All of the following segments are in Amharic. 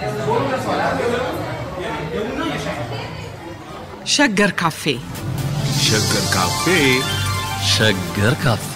ሸገር ካፌ ሸገር ካፌ ሸገር ካፌ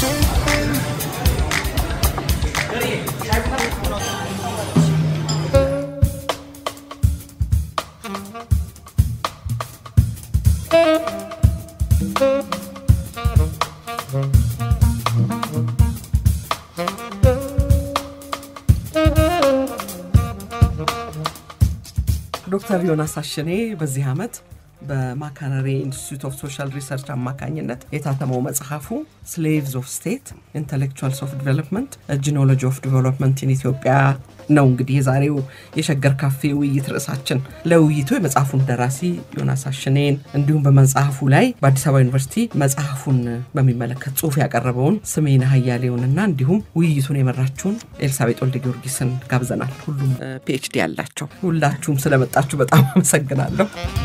ዶክተር ዮናስ አሸኔ በዚህ ዓመት በማካነሪ ኢንስቲትዩት ኦፍ ሶሻል ሪሰርች አማካኝነት የታተመው መጽሐፉ ስሌቭስ ኦፍ ስቴት ኢንቴሌክቹዋልስ ኦፍ ዲቨሎፕመንት ጂኖሎጂ ኦፍ ዲቨሎፕመንት ኢን ኢትዮጵያ ነው። እንግዲህ የዛሬው የሸገር ካፌ ውይይት ርዕሳችን። ለውይይቱ የመጽሐፉን ደራሲ ዮናስ አሸኔን እንዲሁም በመጽሐፉ ላይ በአዲስ አበባ ዩኒቨርሲቲ መጽሐፉን በሚመለከት ጽሑፍ ያቀረበውን ስሜነ ሀያሌውንና እንዲሁም ውይይቱን የመራችውን ኤልሳቤጥ ወልደ ጊዮርጊስን ጋብዘናል። ሁሉም ፒኤችዲ ያላቸው። ሁላችሁም ስለመጣችሁ በጣም አመሰግናለሁ።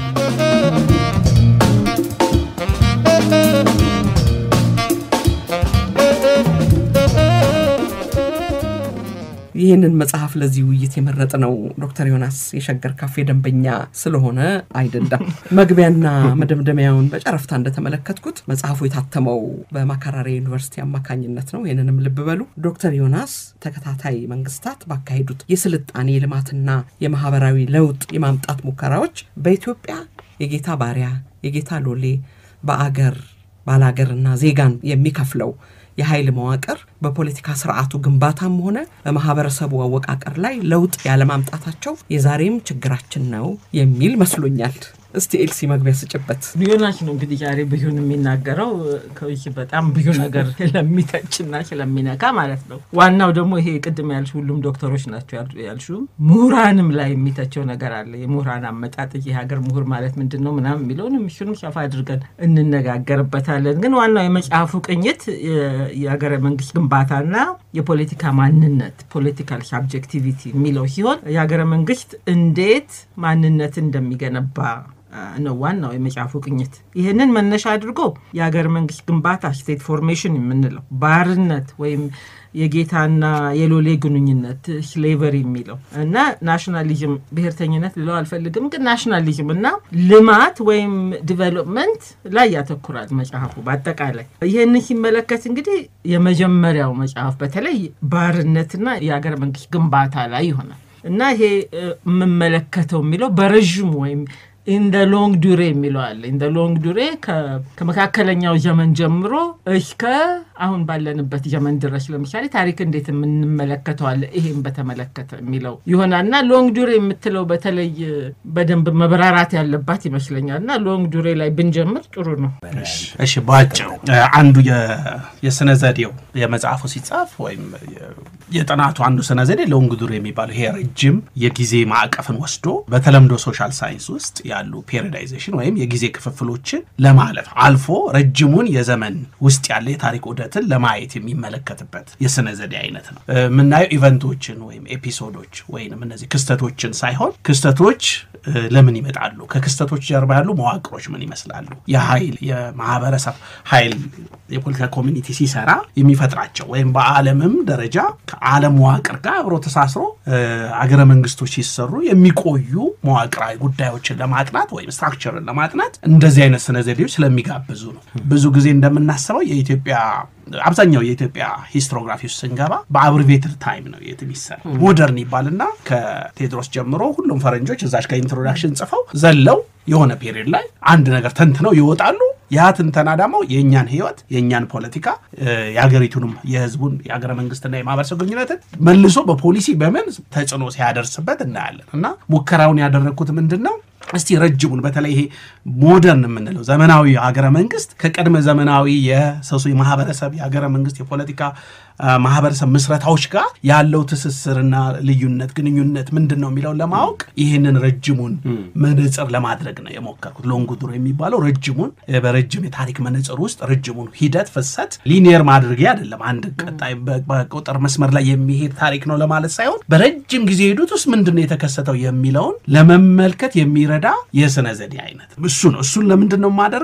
ይህንን መጽሐፍ ለዚህ ውይይት የመረጥ ነው ዶክተር ዮናስ የሸገር ካፌ ደንበኛ ስለሆነ አይደለም። መግቢያና መደምደሚያውን በጨረፍታ እንደተመለከትኩት መጽሐፉ የታተመው በማካራሪ ዩኒቨርሲቲ አማካኝነት ነው። ይህንንም ልብ በሉ። ዶክተር ዮናስ ተከታታይ መንግስታት ባካሄዱት የስልጣኔ ልማትና የማህበራዊ ለውጥ የማምጣት ሙከራዎች በኢትዮጵያ የጌታ ባሪያ የጌታ ሎሌ በአገር ባላገርና ዜጋን የሚከፍለው የኃይል መዋቅር በፖለቲካ ስርዓቱ ግንባታም ሆነ በማህበረሰቡ አወቃቀር ላይ ለውጥ ያለማምጣታቸው የዛሬም ችግራችን ነው የሚል መስሎኛል። እስቲ ኤልሲ መግቢያ ስጭበት። ዮናስ ነው እንግዲህ ዛሬ ብዩን የሚናገረው ከውጭ በጣም ብዙ ነገር ስለሚተችና ስለሚነካ ማለት ነው። ዋናው ደግሞ ይሄ ቅድም ያልሽ ሁሉም ዶክተሮች ናቸው ያልሹ ምሁራንም ላይ የሚተቸው ነገር አለ። የምሁራን አመጣጥ የሀገር ምሁር ማለት ምንድን ነው ምናምን የሚለውን እሱንም ሰፋ አድርገን እንነጋገርበታለን። ግን ዋናው የመጽሐፉ ቅኝት የሀገረ መንግስት ግንባታና የፖለቲካ ማንነት ፖለቲካል ሳብጀክቲቪቲ የሚለው ሲሆን የሀገረ መንግስት እንዴት ማንነት እንደሚገነባ ነው ዋናው የመጽሐፉ ቅኝት። ይህንን መነሻ አድርጎ የሀገር መንግስት ግንባታ ስቴት ፎርሜሽን የምንለው ባርነት ወይም የጌታና የሎሌ ግንኙነት ስሌቨሪ የሚለው እና ናሽናሊዝም ብሔርተኝነት ልለው አልፈልግም፣ ግን ናሽናሊዝም እና ልማት ወይም ዲቨሎፕመንት ላይ ያተኩራል መጽሐፉ በአጠቃላይ። ይህንን ሲመለከት እንግዲህ የመጀመሪያው መጽሐፍ በተለይ ባርነትና የሀገር መንግስት ግንባታ ላይ ይሆናል እና ይሄ የምመለከተው የሚለው በረዥሙ ወይም ኢንደ ሎንግ ዱሬ የሚለው አለ። ኢንደ ሎንግ ዱሬ ከመካከለኛው ዘመን ጀምሮ እስከ አሁን ባለንበት ዘመን ድረስ ለምሳሌ ታሪክ እንዴት የምንመለከተዋለ ይሄን በተመለከተ የሚለው ይሆናል እና ሎንግ ዱሬ የምትለው በተለይ በደንብ መብራራት ያለባት ይመስለኛል እና ሎንግ ዱሬ ላይ ብንጀምር ጥሩ ነው። እሺ፣ በአጭሩ አንዱ የስነ ዘዴው የመጽሐፉ ሲጻፍ ወይም የጥናቱ አንዱ ስነ ዘዴ ሎንግ ዱሬ የሚባለው ይሄ ረጅም የጊዜ ማዕቀፍን ወስዶ በተለምዶ ሶሻል ሳይንስ ውስጥ ያሉ ፔሪዳይዜሽን ወይም የጊዜ ክፍፍሎችን ለማለፍ አልፎ ረጅሙን የዘመን ውስጥ ያለ የታሪክ ዑደትን ለማየት የሚመለከትበት የስነ ዘዴ አይነት ነው። የምናየው ኢቨንቶችን ወይም ኤፒሶዶች ወይም እነዚህ ክስተቶችን ሳይሆን ክስተቶች ለምን ይመጣሉ፣ ከክስተቶች ጀርባ ያሉ መዋቅሮች ምን ይመስላሉ፣ የኃይል የማህበረሰብ ኃይል የፖለቲካ ኮሚኒቲ ሲሰራ የሚፈጥራቸው ወይም በዓለምም ደረጃ ከዓለም መዋቅር ጋር አብሮ ተሳስሮ አገረ መንግስቶች ሲሰሩ የሚቆዩ መዋቅራዊ ጉዳዮችን ለማጥናት ወይም ስትራክቸርን ለማጥናት እንደዚህ አይነት ስነ ዘዴዎች ስለሚጋብዙ ነው። ብዙ ጊዜ እንደምናስበው የኢትዮጵያ አብዛኛው የኢትዮጵያ ሂስትሮግራፊ ውስጥ ስንገባ በአብሪቬትድ ታይም ነው የት የሚሰራ ሞደርን ይባልና ከቴዎድሮስ ጀምሮ ሁሉም ፈረንጆች እዛች ከኢንትሮዳክሽን ጽፈው ዘለው የሆነ ፔሪድ ላይ አንድ ነገር ተንትነው ይወጣሉ። ያ ትንተና ደግሞ የእኛን ህይወት የእኛን ፖለቲካ የሀገሪቱንም የህዝቡን የሀገረ መንግስትና የማህበረሰብ ግንኙነትን መልሶ በፖሊሲ በምን ተጽዕኖ ሲያደርስበት እናያለን። እና ሙከራውን ያደረግኩት ምንድን ነው እስቲ ረጅሙን በተለይ ይሄ ሞደርን የምንለው ዘመናዊ ሀገረ መንግስት ከቀድመ ዘመናዊ የሰሱ ማህበረሰብ የሀገረ መንግስት የፖለቲካ ማህበረሰብ ምስረታዎች ጋር ያለው ትስስርና ልዩነት ግንኙነት ምንድን ነው የሚለውን ለማወቅ ይህንን ረጅሙን መነጽር ለማድረግ ነው የሞከርኩት። ሎንግ ዱር የሚባለው ረጅሙን በረጅም የታሪክ መነጽር ውስጥ ረጅሙን ሂደት ፍሰት ሊኒየር ማድረጊያ አይደለም። አንድ ቀጣይ በቁጥር መስመር ላይ የሚሄድ ታሪክ ነው ለማለት ሳይሆን በረጅም ጊዜ ሄዱት ውስጥ ምንድን ነው የተከሰተው የሚለውን ለመመልከት የሚረዳ የስነ ዘዴ አይነት እሱ ነው። እሱን ለምንድን ነው የማደርገው?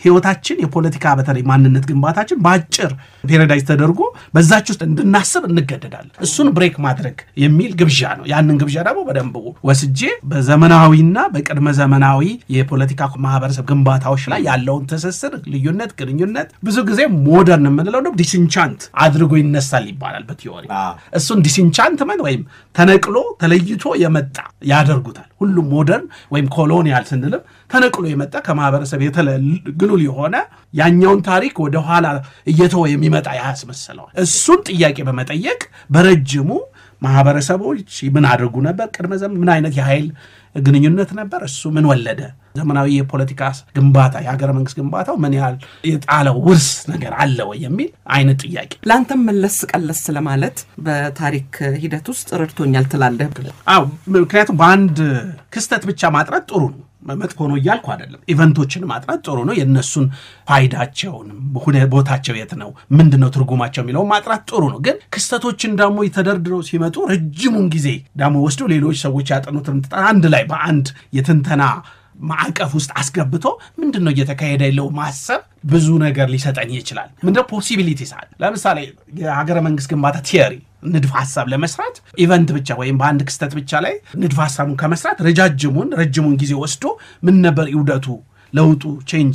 ህይወታችን የፖለቲካ በተለይ ማንነት ግንባታችን በአጭር ፔሬዳይዝ ተደርጎ በዛች ውስጥ እንድናስብ እንገደዳለን። እሱን ብሬክ ማድረግ የሚል ግብዣ ነው። ያንን ግብዣ ደግሞ በደንብ ወስጄ በዘመናዊና በቅድመ ዘመናዊ የፖለቲካ ማህበረሰብ ግንባታዎች ላይ ያለውን ትስስር፣ ልዩነት፣ ግንኙነት ብዙ ጊዜ ሞደርን የምንለው ነው ዲስኢንቻንት አድርጎ ይነሳል ይባላል በቲዮሪ እሱን ዲስኢንቻንትመንት ወይም ተነቅሎ ተለይቶ የመጣ ያደርጉታል። ሁሉም ሞደርን ወይም ኮሎኒያል ስንልም ተነቅሎ የመጣ ከማህበረሰብ ግሉል የሆነ ያኛውን ታሪክ ወደኋላ እየተወ የሚመጣ ያስመስለዋል። እሱን ጥያቄ በመጠየቅ በረጅሙ ማህበረሰቦች ምን አድርጉ ነበር፣ ቅድመ ዘመን ምን አይነት የኃይል ግንኙነት ነበር፣ እሱ ምን ወለደ፣ ዘመናዊ የፖለቲካ ግንባታ የሀገረ መንግስት ግንባታው ምን ያህል የጣለው ውርስ ነገር አለ ወይ የሚል አይነት ጥያቄ ለአንተም መለስ ቀለስ ለማለት በታሪክ ሂደት ውስጥ ረድቶኛል ትላለህ? አዎ፣ ምክንያቱም በአንድ ክስተት ብቻ ማጥራት ጥሩ ነው መጥፎ ነው እያልኩ አይደለም። ኢቨንቶችን ማጥራት ጥሩ ነው። የእነሱን ፋይዳቸውንም ቦታቸው የት ነው፣ ምንድን ነው ትርጉማቸው የሚለውን ማጥራት ጥሩ ነው። ግን ክስተቶችን ደግሞ ተደርድረው ሲመጡ ረጅሙን ጊዜ ደግሞ ወስዶ ሌሎች ሰዎች ያጠኑትን አንድ ላይ በአንድ የትንተና ማዕቀፍ ውስጥ አስገብቶ ምንድን ነው እየተካሄደ ያለው ማሰብ ብዙ ነገር ሊሰጠን ይችላል። ምንድነው ፖሲቢሊቲስ አለ። ለምሳሌ የሀገረ መንግስት ግንባታ ቲዮሪ ንድፍ ሀሳብ ለመስራት ኢቨንት ብቻ ወይም በአንድ ክስተት ብቻ ላይ ንድፍ ሀሳቡን ከመስራት ረጃጅሙን ረጅሙን ጊዜ ወስዶ ምን ነበር ይውደቱ፣ ለውጡ፣ ቼንጅ፣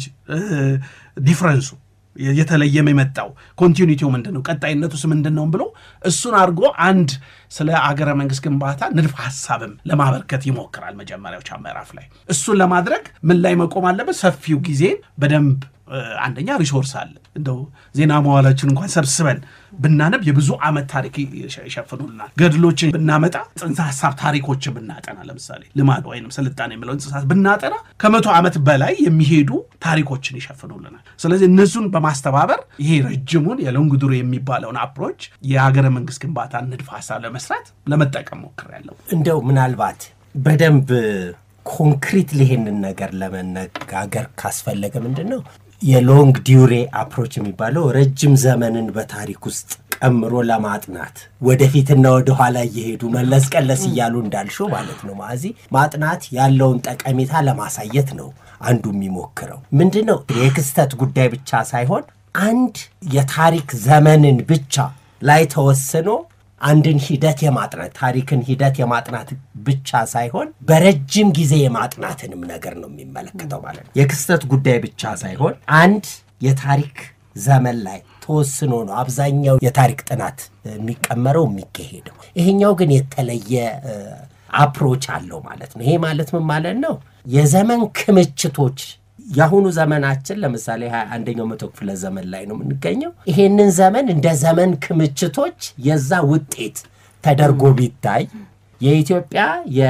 ዲፍረንሱ የተለየም የመጣው ኮንቲኒቲው ምንድን ነው ቀጣይነቱስ ምንድን ነው ብሎ እሱን አድርጎ አንድ ስለ አገረ መንግስት ግንባታ ንድፍ ሀሳብም ለማበርከት ይሞክራል። መጀመሪያዎች ምዕራፍ ላይ እሱን ለማድረግ ምን ላይ መቆም አለበት? ሰፊው ጊዜ በደንብ አንደኛ ሪሶርስ አለ። እንደው ዜና መዋላችን እንኳን ሰብስበን ብናነብ የብዙ ዓመት ታሪክ ይሸፍኑልናል። ገድሎችን ብናመጣ ጽንሰ ሀሳብ ታሪኮችን ብናጠና ለምሳሌ ልማድ ወይም ስልጣኔ የሚለውን ጽንሰ ሀሳብ ብናጠና ከመቶ ዓመት በላይ የሚሄዱ ታሪኮችን ይሸፍኑልናል። ስለዚህ እነሱን በማስተባበር ይሄ ረጅሙን የሎንግዱሮ የሚባለውን አፕሮች የሀገረ መንግስት ግንባታ ንድፍ ሀሳብ ለመስራት ለመጠቀም ሞክሬያለሁ። እንደው ምናልባት በደንብ ኮንክሪት ይሄንን ነገር ለመነጋገር ካስፈለገ ምንድን ነው የሎንግ ዲዩሬ አፕሮች የሚባለው ረጅም ዘመንን በታሪክ ውስጥ ቀምሮ ለማጥናት ወደፊትና ወደኋላ እየሄዱ መለስ ቀለስ እያሉ እንዳልሽው ማለት ነው ማዚ ማጥናት ያለውን ጠቀሜታ ለማሳየት ነው አንዱ የሚሞክረው ምንድን ነው የክስተት ጉዳይ ብቻ ሳይሆን አንድ የታሪክ ዘመንን ብቻ ላይ ተወስኖ አንድን ሂደት የማጥናት ታሪክን ሂደት የማጥናት ብቻ ሳይሆን በረጅም ጊዜ የማጥናትንም ነገር ነው የሚመለከተው ማለት ነው። የክስተት ጉዳይ ብቻ ሳይሆን አንድ የታሪክ ዘመን ላይ ተወስኖ ነው አብዛኛው የታሪክ ጥናት የሚቀመረው የሚካሄደው። ይሄኛው ግን የተለየ አፕሮች አለው ማለት ነው። ይሄ ማለት ምን ማለት ነው? የዘመን ክምችቶች የአሁኑ ዘመናችን ለምሳሌ ሀያ አንደኛው መቶ ክፍለ ዘመን ላይ ነው የምንገኘው። ይሄንን ዘመን እንደ ዘመን ክምችቶች የዛ ውጤት ተደርጎ ቢታይ የኢትዮጵያ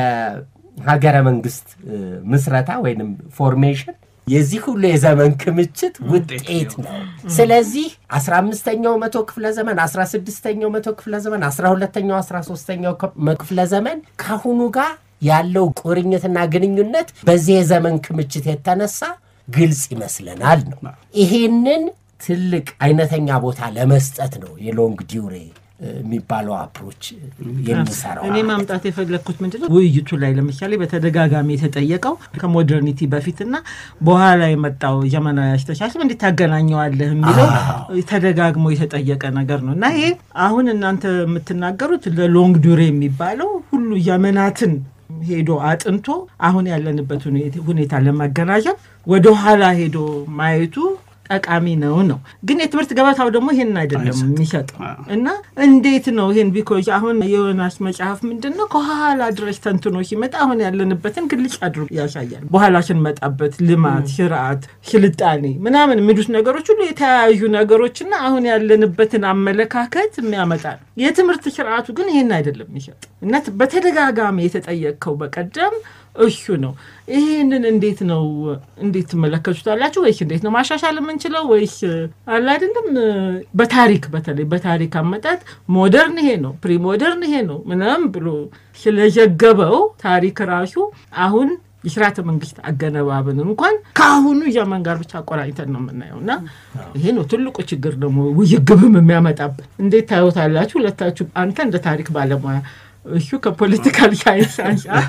የሀገረ መንግስት ምስረታ ወይንም ፎርሜሽን የዚህ ሁሉ የዘመን ክምችት ውጤት ነው። ስለዚህ አስራ አምስተኛው መቶ ክፍለ ዘመን፣ አስራ ስድስተኛው መቶ ክፍለ ዘመን፣ አስራ ሁለተኛው አስራ ሶስተኛው ክፍለ ዘመን ከአሁኑ ጋር ያለው ቁርኝትና ግንኙነት በዚህ የዘመን ክምችት የተነሳ ግልጽ ይመስለናል ነው። ይሄንን ትልቅ አይነተኛ ቦታ ለመስጠት ነው የሎንግ ዲዩሬ የሚባለው አፕሮች የሚሰራው። እኔ ማምጣት የፈለግኩት ምንድነው ውይይቱ ላይ ለምሳሌ በተደጋጋሚ የተጠየቀው ከሞደርኒቲ በፊትና በኋላ የመጣው ዘመናዊ አስተሳሰብ እንዴት ታገናኘዋለህ የሚለው ተደጋግሞ የተጠየቀ ነገር ነው እና ይሄ አሁን እናንተ የምትናገሩት ለሎንግ ዱሬ የሚባለው ሁሉ ዘመናትን ሄዶ አጥንቶ አሁን ያለንበት ሁኔታ ለማገናዘብ ወደኋላ ሄዶ ማየቱ ጠቃሚ ነው ነው። ግን የትምህርት ገበታው ደግሞ ይሄን አይደለም የሚሰጠው እና እንዴት ነው ይሄን ቢኮዝ አሁን የዮናስ መጽሐፍ ምንድን ነው ከኋላ ድረስ ተንትኖ ሲመጣ አሁን ያለንበትን ግልጽ አድርጎ ያሳያል። በኋላ ስንመጣበት ልማት፣ ስርዓት፣ ስልጣኔ ምናምን የሚሉት ነገሮች ሁሉ የተለያዩ ነገሮችና አሁን ያለንበትን አመለካከት የሚያመጣ ነው። የትምህርት ስርዓቱ ግን ይሄን አይደለም የሚሰጠው እና በተደጋጋሚ የተጠየቅከው በቀደም እሱ ነው። ይህንን እንዴት ነው እንዴት ትመለከቱታላችሁ? ወይስ እንዴት ነው ማሻሻል የምንችለው? ወይስ አለ አይደለም በታሪክ በተለይ በታሪክ አመጣጥ ሞደርን ይሄ ነው ፕሪ ሞደርን ይሄ ነው ምናምን ብሎ ስለዘገበው ታሪክ ራሱ አሁን የስርዓተ መንግስት አገነባብን እንኳን ከአሁኑ ዘመን ጋር ብቻ አቆራኝተን ነው የምናየው እና ይሄ ነው ትልቁ ችግር ደግሞ ውይግብም የሚያመጣብን። እንዴት ታዩታላችሁ ሁለታችሁ? አንተ እንደ ታሪክ ባለሙያ እሱ ከፖለቲካል ሳይንስ አንጻር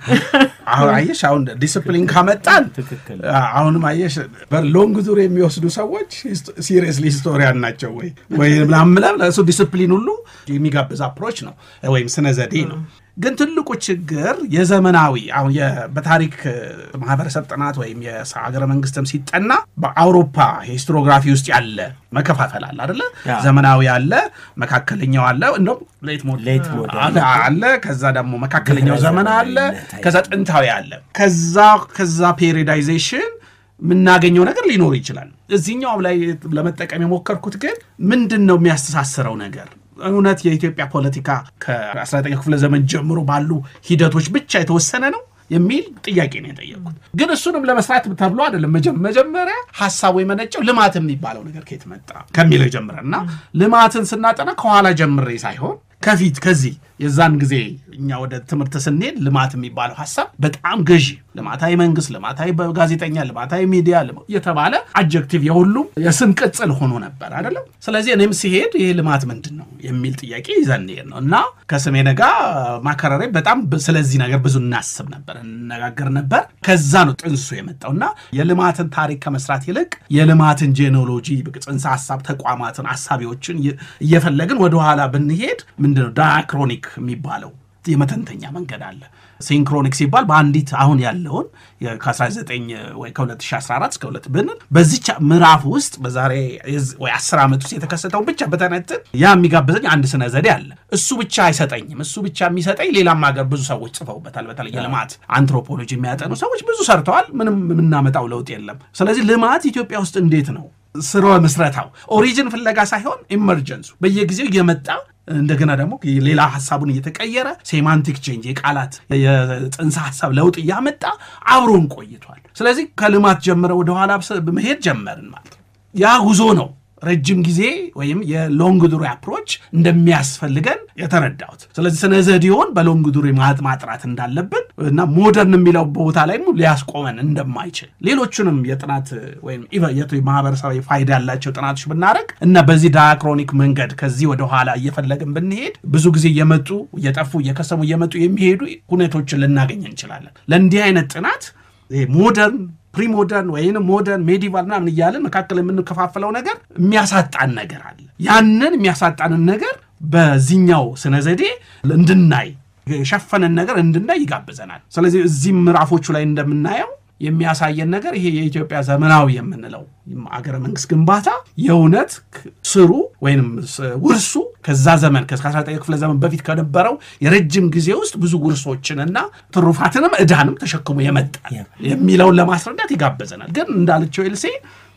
አሁን አየሽ፣ አሁን ዲስፕሊን ካመጣን ትክክል። አሁንም አየሽ ሎንግ ዙር የሚወስዱ ሰዎች ሲሪየስሊ ሂስቶሪያን ናቸው ወይ ወይ ምናምን ምናምን እሱ ዲስፕሊን ሁሉ የሚጋብዝ አፕሮች ነው ወይም ስነ ዘዴ ነው። ግን ትልቁ ችግር የዘመናዊ አሁን የ- በታሪክ ማህበረሰብ ጥናት ወይም የሀገረ መንግስትም ሲጠና በአውሮፓ ሂስቶሪዮግራፊ ውስጥ ያለ መከፋፈል አለ አደለ? ያ። ዘመናዊ አለ፣ መካከለኛው አለ፣ እንደውም ሌት ሞደርን ሌት ሞደርን አለ አለ ከዛ ደግሞ መካከለኛው ድህረ ዘመን አለ ዘመናዊነት አለ። ከዛ ጥንታዊ አለ ከዛ ከዛ ፔሪዳይዜሽን የምናገኘው ነገር ሊኖር ይችላል እዚህኛውም ላይ ለመጠቀም የሞከርኩት ግን ምንድን ነው የሚያስተሳስረው ነገር እውነት የኢትዮጵያ ፖለቲካ ከ19 ክፍለ ዘመን ጀምሮ ባሉ ሂደቶች ብቻ የተወሰነ ነው የሚል ጥያቄ ነው የጠየቅኩት። ግን እሱንም ለመስራት ተብሎ አይደለም። መጀ- መጀመሪያ ሀሳቡ የመነጨው ልማት የሚባለው ነገር ከየት መጣ ከሚለው ጀምረ እና ልማትን ስናጠና ከኋላ ጀምሬ ሳይሆን ከፊት ከዚህ የዛን ጊዜ እኛ ወደ ትምህርት ስንሄድ ልማት የሚባለው ሀሳብ በጣም ገዢ ልማታዊ መንግስት፣ ልማታዊ ጋዜጠኛ፣ ልማታዊ ሚዲያ ልማ- የተባለ አጀክቲቭ የሁሉም የስም ቅጽል ሆኖ ነበር አይደለም። ስለዚህ እኔም ሲሄድ ይሄ ልማት ምንድን ነው የሚል ጥያቄ ይዘን እንሄድ ነው እና ከስሜነ ጋር ማከራሬ በጣም ብ- ስለዚህ ነገር ብዙ እናስብ ነበር፣ እንነጋገር ነበር። ከዛ ነው ጥንሱ የመጣው እና የልማትን ታሪክ ከመስራት ይልቅ የልማትን ጄኔሎጂ ጽንሰ ሀሳብ ተቋማትን አሳቢዎችን እየ- እየፈለግን ወደኋላ ብንሄድ ምንድነው ዳያክሮኒክ የሚባለው የመተንተኛ መንገድ አለ። ሲንክሮኒክ ሲባል በአንዲት አሁን ያለውን የ- ከ19 ወይ ከ2014 እስከ ሁለት ብንል በዚች ምዕራፍ ውስጥ በዛሬ የዝ- ወይ 10 ዓመት ውስጥ የተከሰተውን ብቻ በተነትን ያ የሚጋብዘኝ አንድ ስነ ዘዴ አለ። እሱ ብቻ አይሰጠኝም። እሱ ብቻ የሚሰጠኝ ሌላም ሀገር ብዙ ሰዎች ጽፈውበታል። በተለይ የልማት አንትሮፖሎጂ የሚያጠኑ ሰዎች ብዙ ሰርተዋል። ምንም የምናመጣው ለውጥ የለም። ስለዚህ ልማት ኢትዮጵያ ውስጥ እንዴት ነው ስርወ ምስረታው ኦሪጅን ፍለጋ ሳይሆን ኢመርጀንሱ በየጊዜው እየመጣ እንደገና ደግሞ ሌላ ሀሳቡን እየተቀየረ ሴማንቲክ ቼንጅ የቃላት የጽንሰ ሀሳብ ለውጥ እያመጣ አብሮን ቆይቷል። ስለዚህ ከልማት ጀምረ ወደኋላ መሄድ ጀመርን ማለት ነው። ያ ጉዞ ነው ረጅም ጊዜ ወይም የሎንግ ዱሪ አፕሮች እንደሚያስፈልገን የተረዳሁት። ስለዚህ ስነ ዘዴውን በሎንግ ዱሪ ማጥ ማጥራት እንዳለብን እና ሞደርን የሚለው ቦታ ላይ ሊያስቆመን እንደማይችል ሌሎቹንም የጥናት ወይም ኢቨ- የት- ማህበረሰባዊ ፋይዳ ያላቸው ጥናቶች ብናደረግ እና በዚህ ዳያክሮኒክ መንገድ ከዚህ ወደኋላ እየፈለግን ብንሄድ ብዙ ጊዜ እየመጡ እየጠፉ እየከሰሙ እየመጡ የሚሄዱ ሁኔቶችን ልናገኝ እንችላለን። ለእንዲህ አይነት ጥናት ይሄ ሞደርን ፕሪሞደርን ወይም ሞደርን ሜዲቫል ምናምን እያለን መካከል የምንከፋፍለው ነገር የሚያሳጣን ነገር አለ። ያንን የሚያሳጣንን ነገር በዚህኛው ስነ ዘዴ እንድናይ የሸፈንን ነገር እንድናይ ይጋብዘናል። ስለዚህ እዚህም ምዕራፎቹ ላይ እንደምናየው የሚያሳየን ነገር ይሄ የኢትዮጵያ ዘመናዊ የምንለው አገረ መንግስት ግንባታ የእውነት ስሩ ወይም ውርሱ ከዛ ዘመን ከ19 ክፍለ ዘመን በፊት ከነበረው የረጅም ጊዜ ውስጥ ብዙ ውርሶችንና ትሩፋትንም ዕዳንም ተሸክሞ የመጣል የሚለውን ለማስረዳት ይጋበዘናል። ግን እንዳለችው ኤልሴ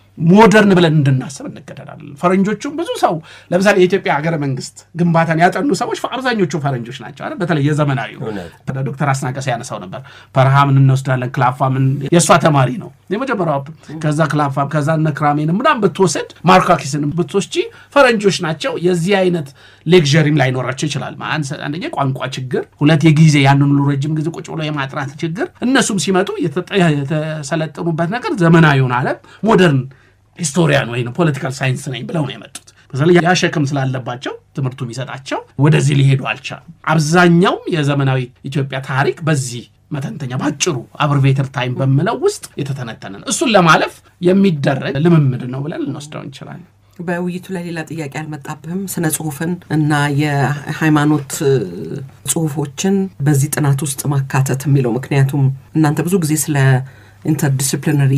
ሞደርን ብለን እንድናስብ እንገደዳለን። ፈረንጆቹም ብዙ ሰው ለምሳሌ የኢትዮጵያ ሀገረ መንግስት ግንባታን ያጠኑ ሰዎች አብዛኞቹ ፈረንጆች ናቸው አይደል? በተለይ የዘመናዊ ዶክተር አስናቀስ ያነሳው ነበር። ፐርሃምን እንወስዳለን። ክላፋምን የእሷ ተማሪ ነው የመጀመሪያው። ከዛ ክላፋም ከዛ እነ ክራሜን ምናምን ብትወስድ ማርካኪስን ብትወስጂ ፈረንጆች ናቸው። የዚህ አይነት ሌክዠሪም ላይኖራቸው ይችላል። አንደኛ ቋንቋ ችግር፣ ሁለት የጊዜ ያንን ሁሉ ረጅም ጊዜ ቁጭ ብሎ የማጥራት ችግር። እነሱም ሲመጡ የተሰለጠኑበት ነገር ዘመናዊውን ዓለም ሞደርን ሂስቶሪያን ወይም ፖለቲካል ሳይንስ ነኝ ብለው ነው የመጡት። በተለይ ያ ሸክም ስላለባቸው ትምህርቱ የሚሰጣቸው ወደዚህ ሊሄዱ አልቻሉም። አብዛኛውም የዘመናዊ ኢትዮጵያ ታሪክ በዚህ መተንተኛ ባጭሩ አብርቬተር ታይም በምለው ውስጥ የተተነተነ ነው። እሱን ለማለፍ የሚደረግ ልምምድ ነው ብለን ልንወስደው እንችላለን። በውይይቱ ላይ ሌላ ጥያቄ አልመጣብህም? ስነ ጽሁፍን እና የሃይማኖት ጽሁፎችን በዚህ ጥናት ውስጥ ማካተት የሚለው ምክንያቱም እናንተ ብዙ ጊዜ ስለ ኢንተርዲስፕሊነሪ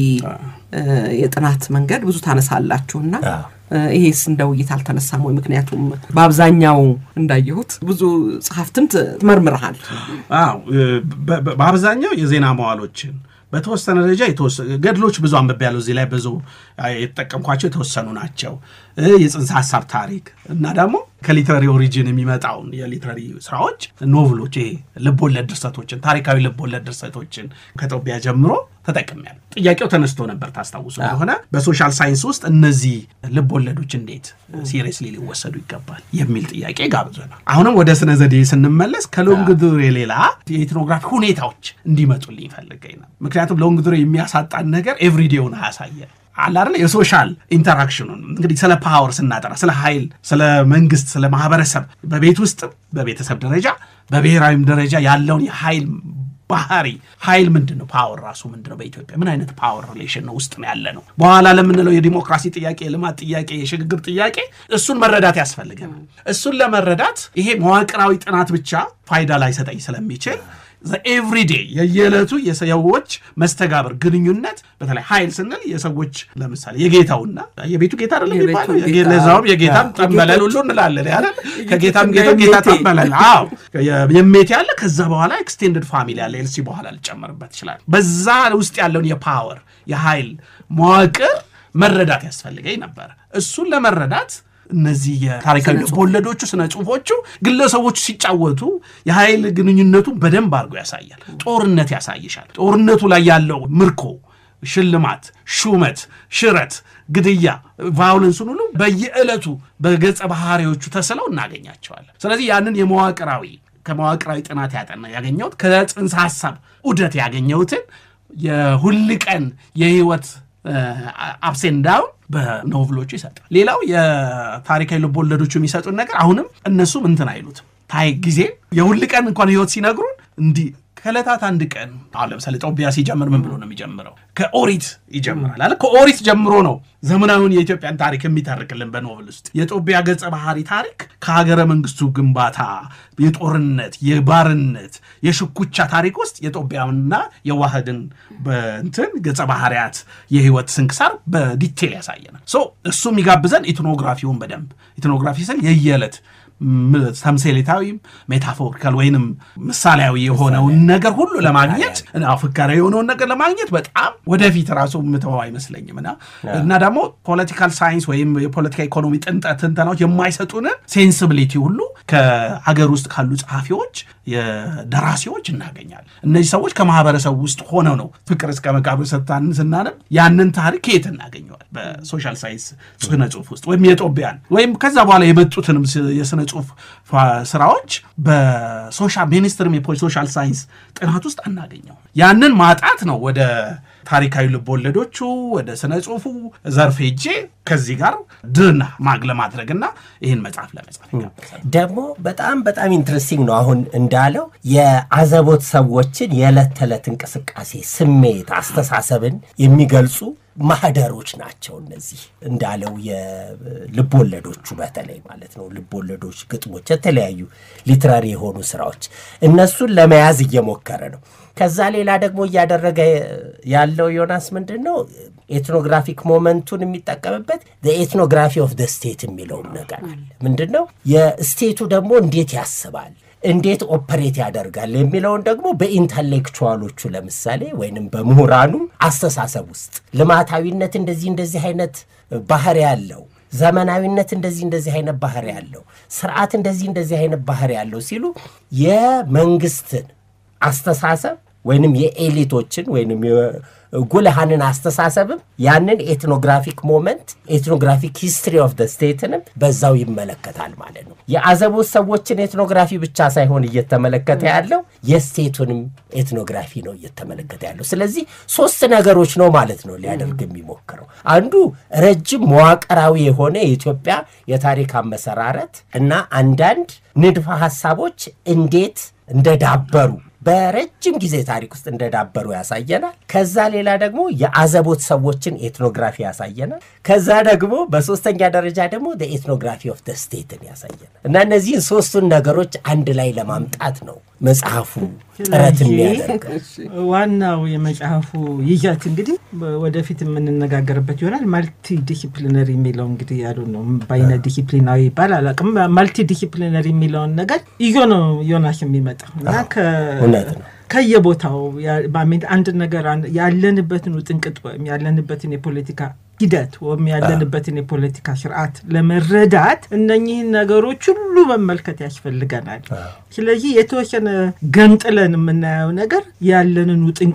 የጥናት መንገድ ብዙ ታነሳላችሁ እና ይሄስ እንደ ውይይት አልተነሳም ወይ? ምክንያቱም በአብዛኛው እንዳየሁት ብዙ ጸሐፍትን ትመርምርሃል። አዎ፣ በአብዛኛው የዜና መዋሎችን በተወሰነ ደረጃ ገድሎች ብዙ አንብቤ ያለው እዚህ ላይ ብዙ የተጠቀምኳቸው የተወሰኑ ናቸው። የጽንሰ ሀሳብ ታሪክ እና ደግሞ ከሊትራሪ ኦሪጂን የሚመጣውን የሊትራሪ ስራዎች ኖቭሎች፣ ይሄ ልቦለድ ድርሰቶችን፣ ታሪካዊ ልቦለድ ድርሰቶችን ከጦቢያ ጀምሮ ተጠቅሜያለሁ። ጥያቄው ተነስቶ ነበር ታስታውሱ ከሆነ በሶሻል ሳይንስ ውስጥ እነዚህ ልቦለዶች እንዴት ሲሪየስሊ ሊወሰዱ ይገባል የሚል ጥያቄ ጋብዘናል። አሁንም ወደ ስነ ዘዴ ስንመለስ ከሎንግ ዱሬ ሌላ የኢትኖግራፊ ሁኔታዎች እንዲመጡልኝ ይፈልገኝ ነው። ምክንያቱም ሎንግ ዱሬ የሚያሳጣን ነገር ኤቭሪዴውን አያሳየን አለ አይደል? የሶሻል ኢንተራክሽኑን እንግዲህ ስለ ፓወር ስናጠራ ስለ ኃይል፣ ስለ መንግስት፣ ስለ ማህበረሰብ በቤት ውስጥም በቤተሰብ ደረጃ በብሔራዊም ደረጃ ያለውን የኃይል ባህሪ ኃይል ምንድን ነው? ፓወር ራሱ ምንድን ነው? በኢትዮጵያ ምን አይነት ፓወር ሪሌሽን ነው ውስጥ ነው ያለ ነው? በኋላ ለምንለው የዲሞክራሲ ጥያቄ፣ የልማት ጥያቄ፣ የሽግግር ጥያቄ እሱን መረዳት ያስፈልገናል። እሱን ለመረዳት ይሄ መዋቅራዊ ጥናት ብቻ ፋይዳ ላይሰጠኝ ስለሚችል ኤቭሪዴ የየዕለቱ የሰዎች መስተጋብር ግንኙነት፣ በተለይ ኃይል ስንል የሰዎች ለምሳሌ የጌታውና የቤቱ ጌታ አይደለም የቤቱ የሚባለው ጌታ። ለዛውም የጌታም አዎ። ጠንበለል ሁሉ እንላለን አይደል? ከጌታም እና ጌታ ጌታ የሜቴ። ጠንበለል አዎ የሜቴ ያለ ከዛ በኋላ ኤክስቴንድድ ፋሚሊ ያለ ኤልሲ በኋላ ልጨመርበት ይችላል። በዛ ውስጥ ያለውን የፓወር የኃይል መዋቅር መረዳት ያስፈልገኝ ነበር። እሱን ለመረዳት እነዚህ የታሪካዊ ልቦለዶቹ ስነ ጽሁፎቹ ግለሰቦቹ ሲጫወቱ የኃይል ግንኙነቱን በደንብ አድርጎ ያሳያል። ጦርነት ያሳይሻል። ጦርነቱ ላይ ያለው ምርኮ፣ ሽልማት፣ ሹመት፣ ሽረት፣ ግድያ፣ ቫዮለንሱን ሁሉ በየዕለቱ በገጸ ባህሪዎቹ ተስለው እናገኛቸዋለን። ስለዚህ ያንን የመዋቅራዊ ከመዋቅራዊ ጥናት ያጠና ያገኘሁት ከጽንሰ ሀሳብ ዑደት ያገኘሁትን የሁል ቀን የህይወት አፕሴን ዳውን በኖቭሎቹ ይሰጣል። ሌላው የታሪካዊ ልቦወለዶቹ የሚሰጡን ነገር አሁንም እነሱም እንትን አይሉትም ታይ ጊዜ የሁል ቀን እንኳን ህይወት ሲነግሩን እንዲህ ከዕለታት አንድ ቀን አሁን ለምሳሌ ጦቢያ ሲጀምር ምን ብሎ ነው የሚጀምረው? ከኦሪት ይጀምራል አለ። ከኦሪት ጀምሮ ነው ዘመናዊውን የኢትዮጵያን ታሪክ የሚተርክልን በኖቭል ውስጥ የጦቢያ ገጸ ባህሪ ታሪክ ከሀገረ መንግስቱ ግንባታ፣ የጦርነት፣ የባርነት፣ የሽኩቻ ታሪክ ውስጥ የጦቢያውንና የዋህድን በእንትን ገጸ ባህሪያት የህይወት ስንክሳር በዲቴል ያሳየናል። ሶ እሱ የሚጋብዘን ኢትኖግራፊውን በደንብ ኢትኖግራፊ ስል የየዕለት ተምሳሌታዊም ሜታፎሪካል ወይንም ምሳሌያዊ የሆነውን ነገር ሁሉ ለማግኘት እና ፍካሪ የሆነውን ነገር ለማግኘት በጣም ወደፊት ራሱ ምተው አይመስለኝም እና እና ደግሞ ፖለቲካል ሳይንስ ወይም የፖለቲካ ኢኮኖሚ ጥንጠ ትንተናዎች የማይሰጡንን ሴንሲቢሊቲ ሁሉ ከሀገር ውስጥ ካሉ ጸሐፊዎች የደራሲዎች እናገኛለን። እነዚህ ሰዎች ከማህበረሰቡ ውስጥ ሆነው ነው ፍቅር እስከ መቃብር ሰታን ስናነብ ያንን ታሪክ ከየት እናገኘዋል? በሶሻል ሳይንስ ስነ ጽሁፍ ውስጥ ወይም የጦቢያን ወይም ከዛ በኋላ የመጡትንም የስነ ጽሁፍ ስራዎች በሶሻል ሚኒስትርም የሶሻል ሳይንስ ጥናት ውስጥ አናገኘው። ያንን ማጣት ነው ወደ ታሪካዊ ልቦወለዶቹ ወደ ስነ ጽሁፉ ዘርፍ ሄጄ ከዚህ ጋር ድና ማግ ለማድረግና ይህን መጽሐፍ ለመጻፍ ይጋብዛል። ደግሞ በጣም በጣም ኢንትረስቲንግ ነው። አሁን እንዳለው የአዘቦት ሰዎችን የዕለት ተዕለት እንቅስቃሴ፣ ስሜት፣ አስተሳሰብን የሚገልጹ ማህደሮች ናቸው። እነዚህ እንዳለው የልቦወለዶቹ በተለይ ማለት ነው ልቦወለዶች፣ ግጥሞች፣ የተለያዩ ሊትራሪ የሆኑ ስራዎች እነሱን ለመያዝ እየሞከረ ነው። ከዛ ሌላ ደግሞ እያደረገ ያለው ዮናስ ምንድን ነው ኤትኖግራፊክ ሞመንቱን የሚጠቀምበት ኤትኖግራፊ ኦፍ ደ ስቴት የሚለውም ነገር አለ። ምንድን ነው የስቴቱ ደግሞ እንዴት ያስባል እንዴት ኦፐሬት ያደርጋል የሚለውን ደግሞ በኢንተሌክቹዋሎቹ ለምሳሌ ወይንም በምሁራኑ አስተሳሰብ ውስጥ ልማታዊነት እንደዚህ እንደዚህ አይነት ባህሪ ያለው ዘመናዊነት እንደዚህ እንደዚህ አይነት ባህሪ ያለው ስርዓት እንደዚህ እንደዚህ አይነት ባህሪ ያለው ሲሉ የመንግስትን አስተሳሰብ ወይንም የኤሊቶችን ወይንም ጉልሃንን አስተሳሰብም ያንን ኤትኖግራፊክ ሞመንት ኤትኖግራፊክ ሂስትሪ ኦፍ ደ ስቴትንም በዛው ይመለከታል ማለት ነው። የአዘቦት ሰዎችን ኤትኖግራፊ ብቻ ሳይሆን እየተመለከተ ያለው የስቴቱንም ኤትኖግራፊ ነው እየተመለከተ ያለው። ስለዚህ ሶስት ነገሮች ነው ማለት ነው ሊያደርግ የሚሞክረው። አንዱ ረጅም መዋቅራዊ የሆነ የኢትዮጵያ የታሪክ አመሰራረት እና አንዳንድ ንድፈ ሀሳቦች እንዴት እንደዳበሩ በረጅም ጊዜ ታሪክ ውስጥ እንደዳበሩ ያሳየናል። ከዛ ሌላ ደግሞ የአዘቦት ሰዎችን ኤትኖግራፊ ያሳየናል። ከዛ ደግሞ በሶስተኛ ደረጃ ደግሞ ኤትኖግራፊ ኦፍ ደ ስቴትን ያሳየናል እና እነዚህን ሶስቱን ነገሮች አንድ ላይ ለማምጣት ነው መጽሐፉ ጥረት የሚያደርገው። ዋናው የመጽሐፉ ይዘት እንግዲህ ወደፊት የምንነጋገርበት ይሆናል። ማልቲ ዲሲፕሊነሪ የሚለው እንግዲህ ያሉ ነው በይነ ዲሲፕሊናዊ ይባል አላውቅም። ማልቲ ዲሲፕሊነሪ የሚለውን ነገር ይዞ ነው ዮናስ የሚመጣው እና እውነት ነው። ከየቦታው አንድ ነገር ያለንበትን ውጥንቅጥ ወይም ያለንበትን የፖለቲካ ሂደት ወይም ያለንበትን የፖለቲካ ስርዓት ለመረዳት እነኚህን ነገሮች ሁሉ መመልከት ያስፈልገናል። ስለዚህ የተወሰነ ገንጥለን የምናየው ነገር ያለንን ውጥንቅጥም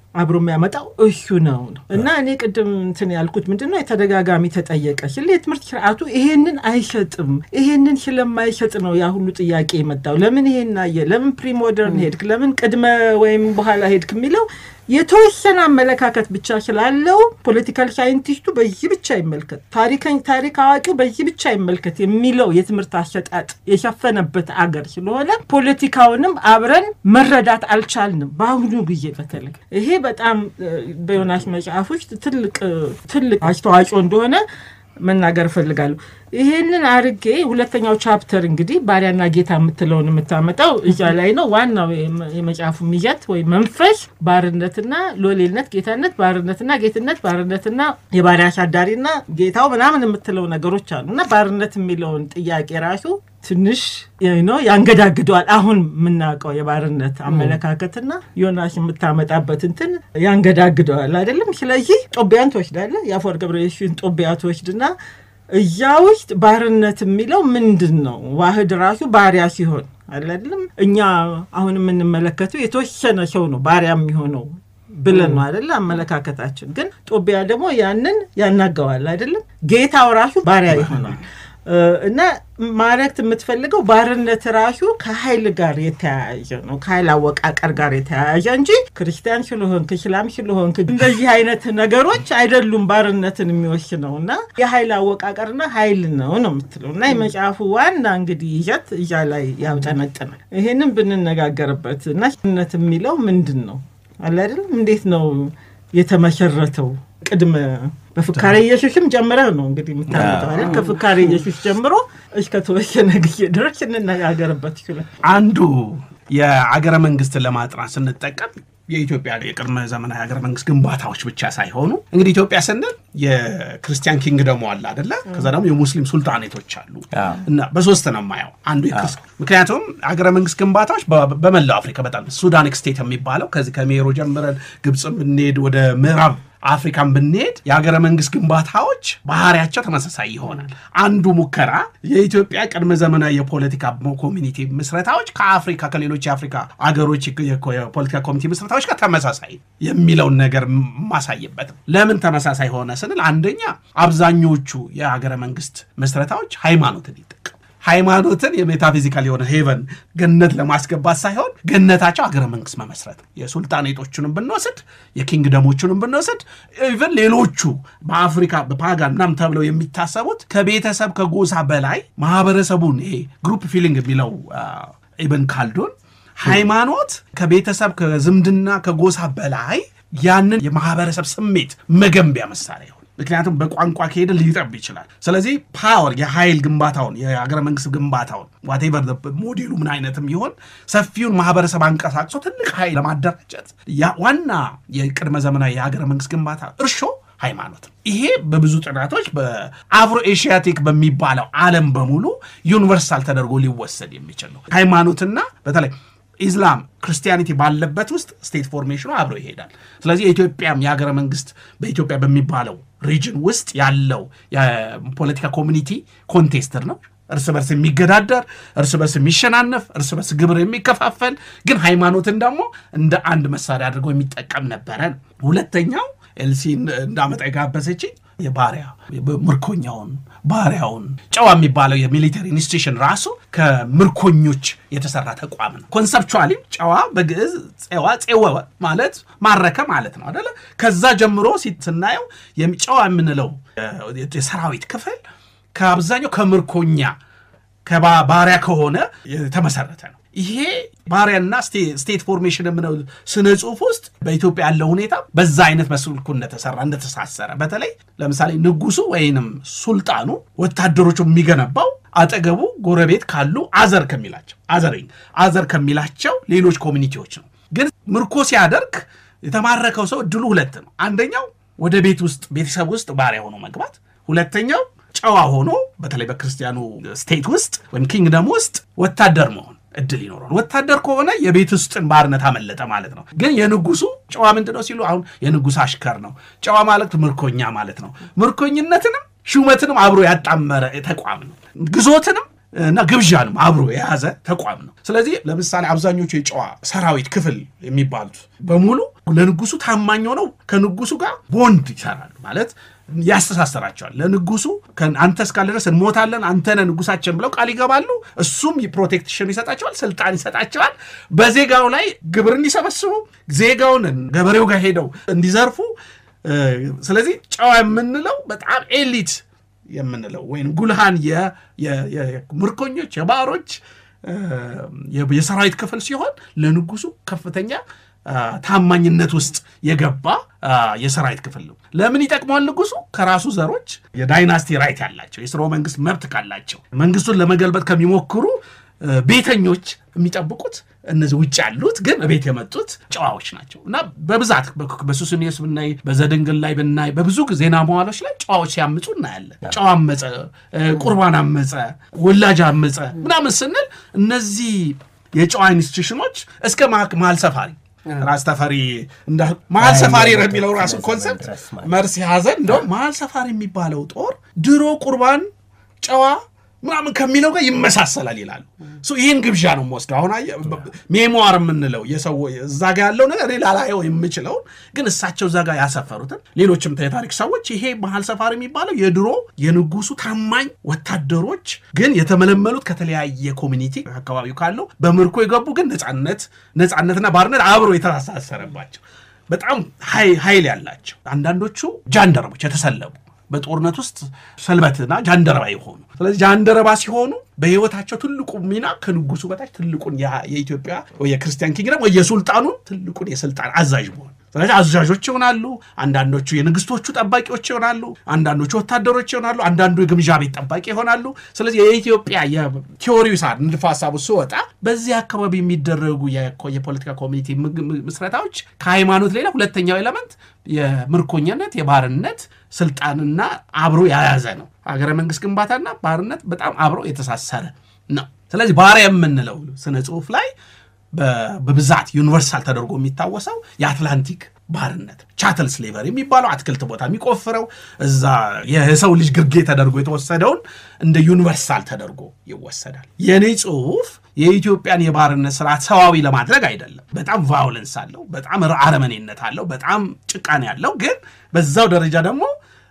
አብሮ የሚያመጣው እሱ ነው ነው እና እኔ ቅድም እንትን ያልኩት ምንድን ነው የተደጋጋሚ ተጠየቀ ስለ የትምህርት ስርዓቱ ይሄንን አይሰጥም። ይሄንን ስለማይሰጥ ነው ያ ሁሉ ጥያቄ የመጣው። ለምን ይሄን አየ? ለምን ፕሪሞደርን ሄድክ? ለምን ቅድመ ወይም በኋላ ሄድክ የሚለው የተወሰነ አመለካከት ብቻ ስላለው ፖለቲካል ሳይንቲስቱ በዚህ ብቻ ይመልከት፣ ታሪከኝ ታሪክ አዋቂው በዚህ ብቻ ይመልከት የሚለው የትምህርት አሰጣጥ የሸፈነበት አገር ስለሆነ ፖለቲካውንም አብረን መረዳት አልቻልንም። በአሁኑ ጊዜ በተለይ ይሄ በጣም እ፣ በዮናስ መጽሐፍ ውስጥ ትልቅ እ፣ ትልቅ አስተዋጽኦ እንደሆነ መናገር እፈልጋለሁ። ይሄንን አርጌ ሁለተኛው ቻፕተር እንግዲህ ባሪያና ጌታ የምትለውን የምታመጣው እዛ ላይ ነው። ዋናው የመ- የመጽሐፉ ይዘት ወይ መንፈስ ባርነትና ሎሌልነት፣ ጌታነት፣ ባርነትና ጌትነት፣ ባርነትና የባሪያ አሳዳሪና ጌታው ምናምን የምትለው ነገሮች አሉ እና ባርነት የሚለውን ጥያቄ ራሱ ትንሽ ነው ያንገዳግደዋል። አሁን የምናውቀው የባርነት አመለካከትና ዮናስ የምታመጣበት እንትን ያንገዳግደዋል አይደለም። ስለዚህ ጦቢያን ትወስዳለህ፣ የአፈወርቅ ገብረየሱስን ጦቢያ ትወስድና እያ ውስጥ ባርነት የሚለው ምንድን ነው? ዋህድ ራሱ ባሪያ ሲሆን አይደለም። እኛ አሁን የምንመለከተው የተወሰነ ሰው ነው ባሪያ የሚሆነው ብለን ነው አይደለ? አመለካከታችን ግን ጦቢያ ደግሞ ያንን ያናገዋል አይደለም። ጌታው ራሱ ባሪያ ይሆናል። እ፣ እና ማረግት የምትፈልገው ባርነት ራሱ ከኃይል ጋር የተያያዘ ነው፣ ከኃይል አወቃቀር ጋር የተያያዘ እንጂ ክርስቲያን ስለሆንክ እስላም ስለሆንክ እንደዚህ አይነት ነገሮች አይደሉም ባርነትን የሚወስነው እና የኃይል አወቃቀርና ኃይል ነው ነው የምትለው እና የመጽሐፉ ዋና እንግዲህ ይዘት እዛ ላይ ያውጠነጥናል። ይሄንን ብንነጋገርበት እና ነት የሚለው ምንድን ነው አለ አይደለም እንዴት ነው የተመሰረተው ቅድመ በፍካሬ ኢየሱስም ጀምረህ ነው እንግዲህ የምታመጣው አይደል? ከፍካሬ ኢየሱስ ጀምሮ እስከ ተወሰነ ጊዜ ድረስ እንነጋገርበት ይችላል። አንዱ የአገረ መንግስትን ለማጥናት ስንጠቀም የኢትዮጵያ የቅድመ ዘመናዊ ሀገረ መንግስት ግንባታዎች ብቻ ሳይሆኑ እንግዲህ ኢትዮጵያ ስንል የክርስቲያን ኪንግደሙ አለ አደለ? ከዛ ደግሞ የሙስሊም ሱልጣኔቶች አሉ እና በሶስት ነው የማየው። አንዱ የክርስ ምክንያቱም ሀገረ መንግስት ግንባታዎች በ- በመላው አፍሪካ በጣም ሱዳኒክ ስቴት የሚባለው ከዚህ ከሜሮ ጀምረን ግብፅ ብንሄድ ወደ ምዕራብ አፍሪካን ብንሄድ የሀገረ መንግስት ግንባታዎች ባህሪያቸው ተመሳሳይ ይሆናል። አንዱ ሙከራ የኢትዮጵያ ቅድመ ዘመናዊ የፖለቲካ ኮሚኒቲ ምስረታዎች ከአፍሪካ ከሌሎች የአፍሪካ አገሮች የፖለቲካ ኮሚኒቲ ምስረታዎች ጋር ተመሳሳይ የሚለውን ነገር ማሳይበት ነው። ለምን ተመሳሳይ ሆነ ስንል አንደኛ አብዛኞቹ የሀገረ መንግስት ምስረታዎች ሃይማኖትን ይጠቀሙ ሃይማኖትን የሜታፊዚካል የሆነ ሄቨን ገነት ለማስገባት ሳይሆን ገነታቸው ሀገረ መንግስት መመስረት ነው። የሱልጣኔቶቹንም ብንወስድ የኪንግደሞቹንም ብንወስድ ኢቨን ሌሎቹ በአፍሪካ በፓጋን ምናምን ተብለው የሚታሰቡት ከቤተሰብ ከጎሳ በላይ ማህበረሰቡን ይሄ ግሩፕ ፊሊንግ የሚለው ኢብን ካልዶን ሃይማኖት ከቤተሰብ ከዝምድና ከጎሳ በላይ ያንን የማህበረሰብ ስሜት መገንቢያ መሳሪያ ይሆን ምክንያቱም በቋንቋ ከሄደ ሊጠብ ይችላል። ስለዚህ ፓወር የኃይል ግንባታውን የሀገረ መንግስት ግንባታውን ዋቴቨር ሞዴሉ ምን አይነትም ይሆን ሰፊውን ማህበረሰብ አንቀሳቅሶ ትልቅ ኃይል ለማደራጀት ያ- ዋና የቅድመ ዘመናዊ የሀገረ መንግስት ግንባታ እርሾ ሃይማኖት ነው። ይሄ በብዙ ጥናቶች በአፍሮ ኤሽያቲክ በሚባለው ዓለም በሙሉ ዩኒቨርሳል ተደርጎ ሊወሰድ የሚችል ነው። ሃይማኖትና በተለይ ኢስላም ክርስቲያኒቲ ባለበት ውስጥ ስቴት ፎርሜሽኑ አብሮ ይሄዳል። ስለዚህ የኢትዮጵያም የሀገረ መንግስት በኢትዮጵያ በሚባለው ሪጅን ውስጥ ያለው የፖለቲካ ኮሚኒቲ ኮንቴስትር ነው። እርስ በርስ የሚገዳደር እርስ በርስ የሚሸናነፍ እርስ በርስ ግብር የሚከፋፈል ግን ሃይማኖትን ደግሞ እንደ አንድ መሳሪያ አድርጎ የሚጠቀም ነበረ። ሁለተኛው ኤልሲ እንዳመጣ የጋበዘችኝ የባሪያ ምርኮኛውን ባሪያውን ጨዋ የሚባለው የሚሊተሪ ኢንስቲቱሽን ራሱ ከምርኮኞች የተሰራ ተቋም ነው። ኮንሰፕቹዋሊ ጨዋ በግዕዝ ፄዋ ፄወ ማለት ማረከ ማለት ነው አደለ? ከዛ ጀምሮ ሲ- ስናየው የሚ- ጨዋ የምንለው የ- የሰራዊት ክፍል ከአብዛኛው ከምርኮኛ ከባ- ባሪያ ከሆነ የተመሰረተ ነው። ይሄ ባሪያና ስቴ- ስቴት ፎርሜሽን የምነው ስነ ጽሁፍ ውስጥ በኢትዮጵያ ያለው ሁኔታ በዛ አይነት በስልኩ እንደተሰራ እንደተሳሰረ፣ በተለይ ለምሳሌ ንጉሱ ወይንም ሱልጣኑ ወታደሮቹ የሚገነባው አጠገቡ ጎረቤት ካሉ አዘር ከሚላቸው አዘሪኝ አዘር ከሚላቸው ሌሎች ኮሚኒቲዎች ነው። ግን ምርኮ ሲያደርግ የተማረከው ሰው እድሉ ሁለት ነው። አንደኛው ወደ ቤት ውስጥ ቤተሰብ ውስጥ ባሪያ ሆኖ መግባት፣ ሁለተኛው ጨዋ ሆኖ በተለይ በክርስቲያኑ ስቴት ውስጥ ወይም ኪንግደም ውስጥ ወታደር መሆን እድል ይኖረዋል። ወታደር ከሆነ የቤት ውስጥን ባርነት አመለጠ ማለት ነው። ግን የንጉሱ ጨዋ ምንድን ነው ሲሉ አሁን የንጉስ አሽከር ነው። ጨዋ ማለት ምርኮኛ ማለት ነው። ምርኮኝነትንም ሹመትንም አብሮ ያጣመረ ተቋም ነው። ግዞትንም እና ግብዣንም አብሮ የያዘ ተቋም ነው። ስለዚህ ለምሳሌ አብዛኞቹ የጨዋ ሰራዊት ክፍል የሚባሉት በሙሉ ለንጉሱ ታማኝ ሆነው ከንጉሱ ጋር ቦንድ ይሰራሉ ማለት ያስተሳሰራቸዋል። ለንጉሱ ከ- አንተ እስካለ ድረስ እንሞታለን፣ አንተ ነህ ንጉሳችን ብለው ቃል ይገባሉ። እሱም ፕሮቴክሽን ይሰጣቸዋል፣ ስልጣን ይሰጣቸዋል። በዜጋው ላይ ግብር እንዲሰበስቡ፣ ዜጋውን ገበሬው ጋር ሄደው እንዲዘርፉ። እ፣ ስለዚህ ጨዋ የምንለው በጣም ኤሊት የምንለው ወይም ጉልሃን የ- የ- የ- ምርኮኞች የባሮች እ፣ የ- የሰራዊት ክፍል ሲሆን ለንጉሱ ከፍተኛ አ፣ ታማኝነት ውስጥ የገባ አ፣ የሰራዊት ክፍል ነው። ለምን ይጠቅመዋል? ንጉሱ ከራሱ ዘሮች የዳይናስቲ ራይት ያላቸው የስርወ መንግስት መብት ካላቸው መንግስቱን ለመገልበጥ ከሚሞክሩ እ፣ ቤተኞች የሚጠብቁት እነዚህ ውጭ ያሉት ግን ቤት የመጡት ጨዋዎች ናቸው እና በብዛት በ- በሱስንዮስ ብናይ በዘድንግል ላይ ብናይ በብዙ ዜና መዋሎች ላይ ጨዋዎች ሲያምፁ እናያለን። ጨዋ አመፀ፣ እ፣ ቁርባን አመፀ፣ ወላጅ አመፀ ምናምን ስንል እነዚህ የጨዋ ኢንስቲቱሽኖች እስከ ማ- መሀል ሰፋሪ ራስ ተፈሪ እንዳ መሀል ሰፋሪ የሚለው ራሱ ኮንሰፕት ድረስ ማለት መርሲ ሀዘን እንደውም መሀል ሰፋሪ የሚባለው ጦር ድሮ ቁርባን ጨዋ ምናምን ከሚለው ጋር ይመሳሰላል ይላሉ። ሶ ይህን ግብዣ ነው የምወስደው። አሁን አየህ ሜሞር የምንለው የሰው እዛ ጋ ያለው ነገር እኔ ላላየው የምችለውን ግን እሳቸው እዛ ጋር ያሰፈሩትን ሌሎችም የታሪክ ሰዎች ይሄ መሀል ሰፋሪ የሚባለው የድሮ የንጉሱ ታማኝ ወታደሮች ግን የተመለመሉት ከተለያየ ኮሚኒቲ አካባቢው ካለው በምርኮ የገቡ ግን ነፃነት ነፃነትና ባርነት አብሮ የተሳሰረባቸው በጣም ኃይ- ኃይል ያላቸው አንዳንዶቹ ጃንደረቦች የተሰለቡ በጦርነት ውስጥ ሰልበትና ጃንደረባ የሆኑ ስለዚህ ጃንደረባ ሲሆኑ በህይወታቸው ትልቁ ሚና ከንጉሱ በታች ትልቁን የ- የኢትዮጵያ ወይ የክርስቲያን ኪንግደም ወይ የሱልጣኑን ትልቁን የስልጣን አዛዥ መሆን ስለዚህ አዛዦች ይሆናሉ። አንዳንዶቹ የንግስቶቹ ጠባቂዎች ይሆናሉ። አንዳንዶቹ ወታደሮች ይሆናሉ። አንዳንዱ የግምዣ ቤት ጠባቂ ይሆናሉ። ስለዚህ የኢትዮጵያ የቲዎሪው ሳር ንድፈ ሀሳቡ ስወጣ በዚህ አካባቢ የሚደረጉ የኮ- የፖለቲካ ኮሚኒቲ ምግ- ም- ምስረታዎች ከሃይማኖት ሌላ ሁለተኛው ኤለመንት የምርኮኛነት የባርነት ስልጣንና አብሮ የያዘ ነው። ሀገረ መንግስት ግንባታና ባርነት በጣም አብሮ የተሳሰረ ነው። ስለዚህ ባሪያ የምንለው ስነ ጽሁፍ ላይ በ- በብዛት ዩኒቨርሳል ተደርጎ የሚታወሰው የአትላንቲክ ባርነት ቻትል ስሌቨር የሚባለው አትክልት ቦታ የሚቆፍረው እዛ የሰው ልጅ ግርጌ ተደርጎ የተወሰደውን እንደ ዩኒቨርሳል ተደርጎ ይወሰዳል። የኔ ጽሁፍ የኢትዮጵያን የባርነት ስርዓት ሰዋዊ ለማድረግ አይደለም። በጣም ቫዮለንስ አለው፣ በጣም አረመኔነት አለው፣ በጣም ጭቃኔ ያለው ግን በዛው ደረጃ ደግሞ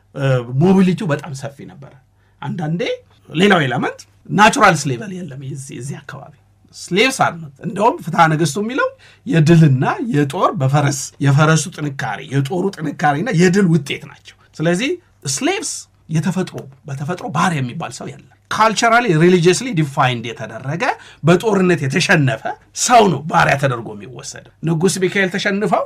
ሞቢሊቲው በጣም ሰፊ ነበረ። አንዳንዴ ሌላው ኤለመንት ናቹራል ስሌቨል የለም የዚህ የዚህ አካባቢ ስሌቭስ አርነት እንደውም ፍትሐ ነገሥቱ የሚለው የድልና የጦር በፈረስ የፈረሱ ጥንካሬ የጦሩ ጥንካሬና የድል ውጤት ናቸው። ስለዚህ ስሌቭስ የተፈጥሮ በተፈጥሮ ባሪያ የሚባል ሰው የለም። ካልቸራሊ ሪሊጂየስሊ ዲፋይንድ የተደረገ በጦርነት የተሸነፈ ሰው ነው ባሪያ ተደርጎ የሚወሰደው። ንጉሥ ሚካኤል ተሸንፈው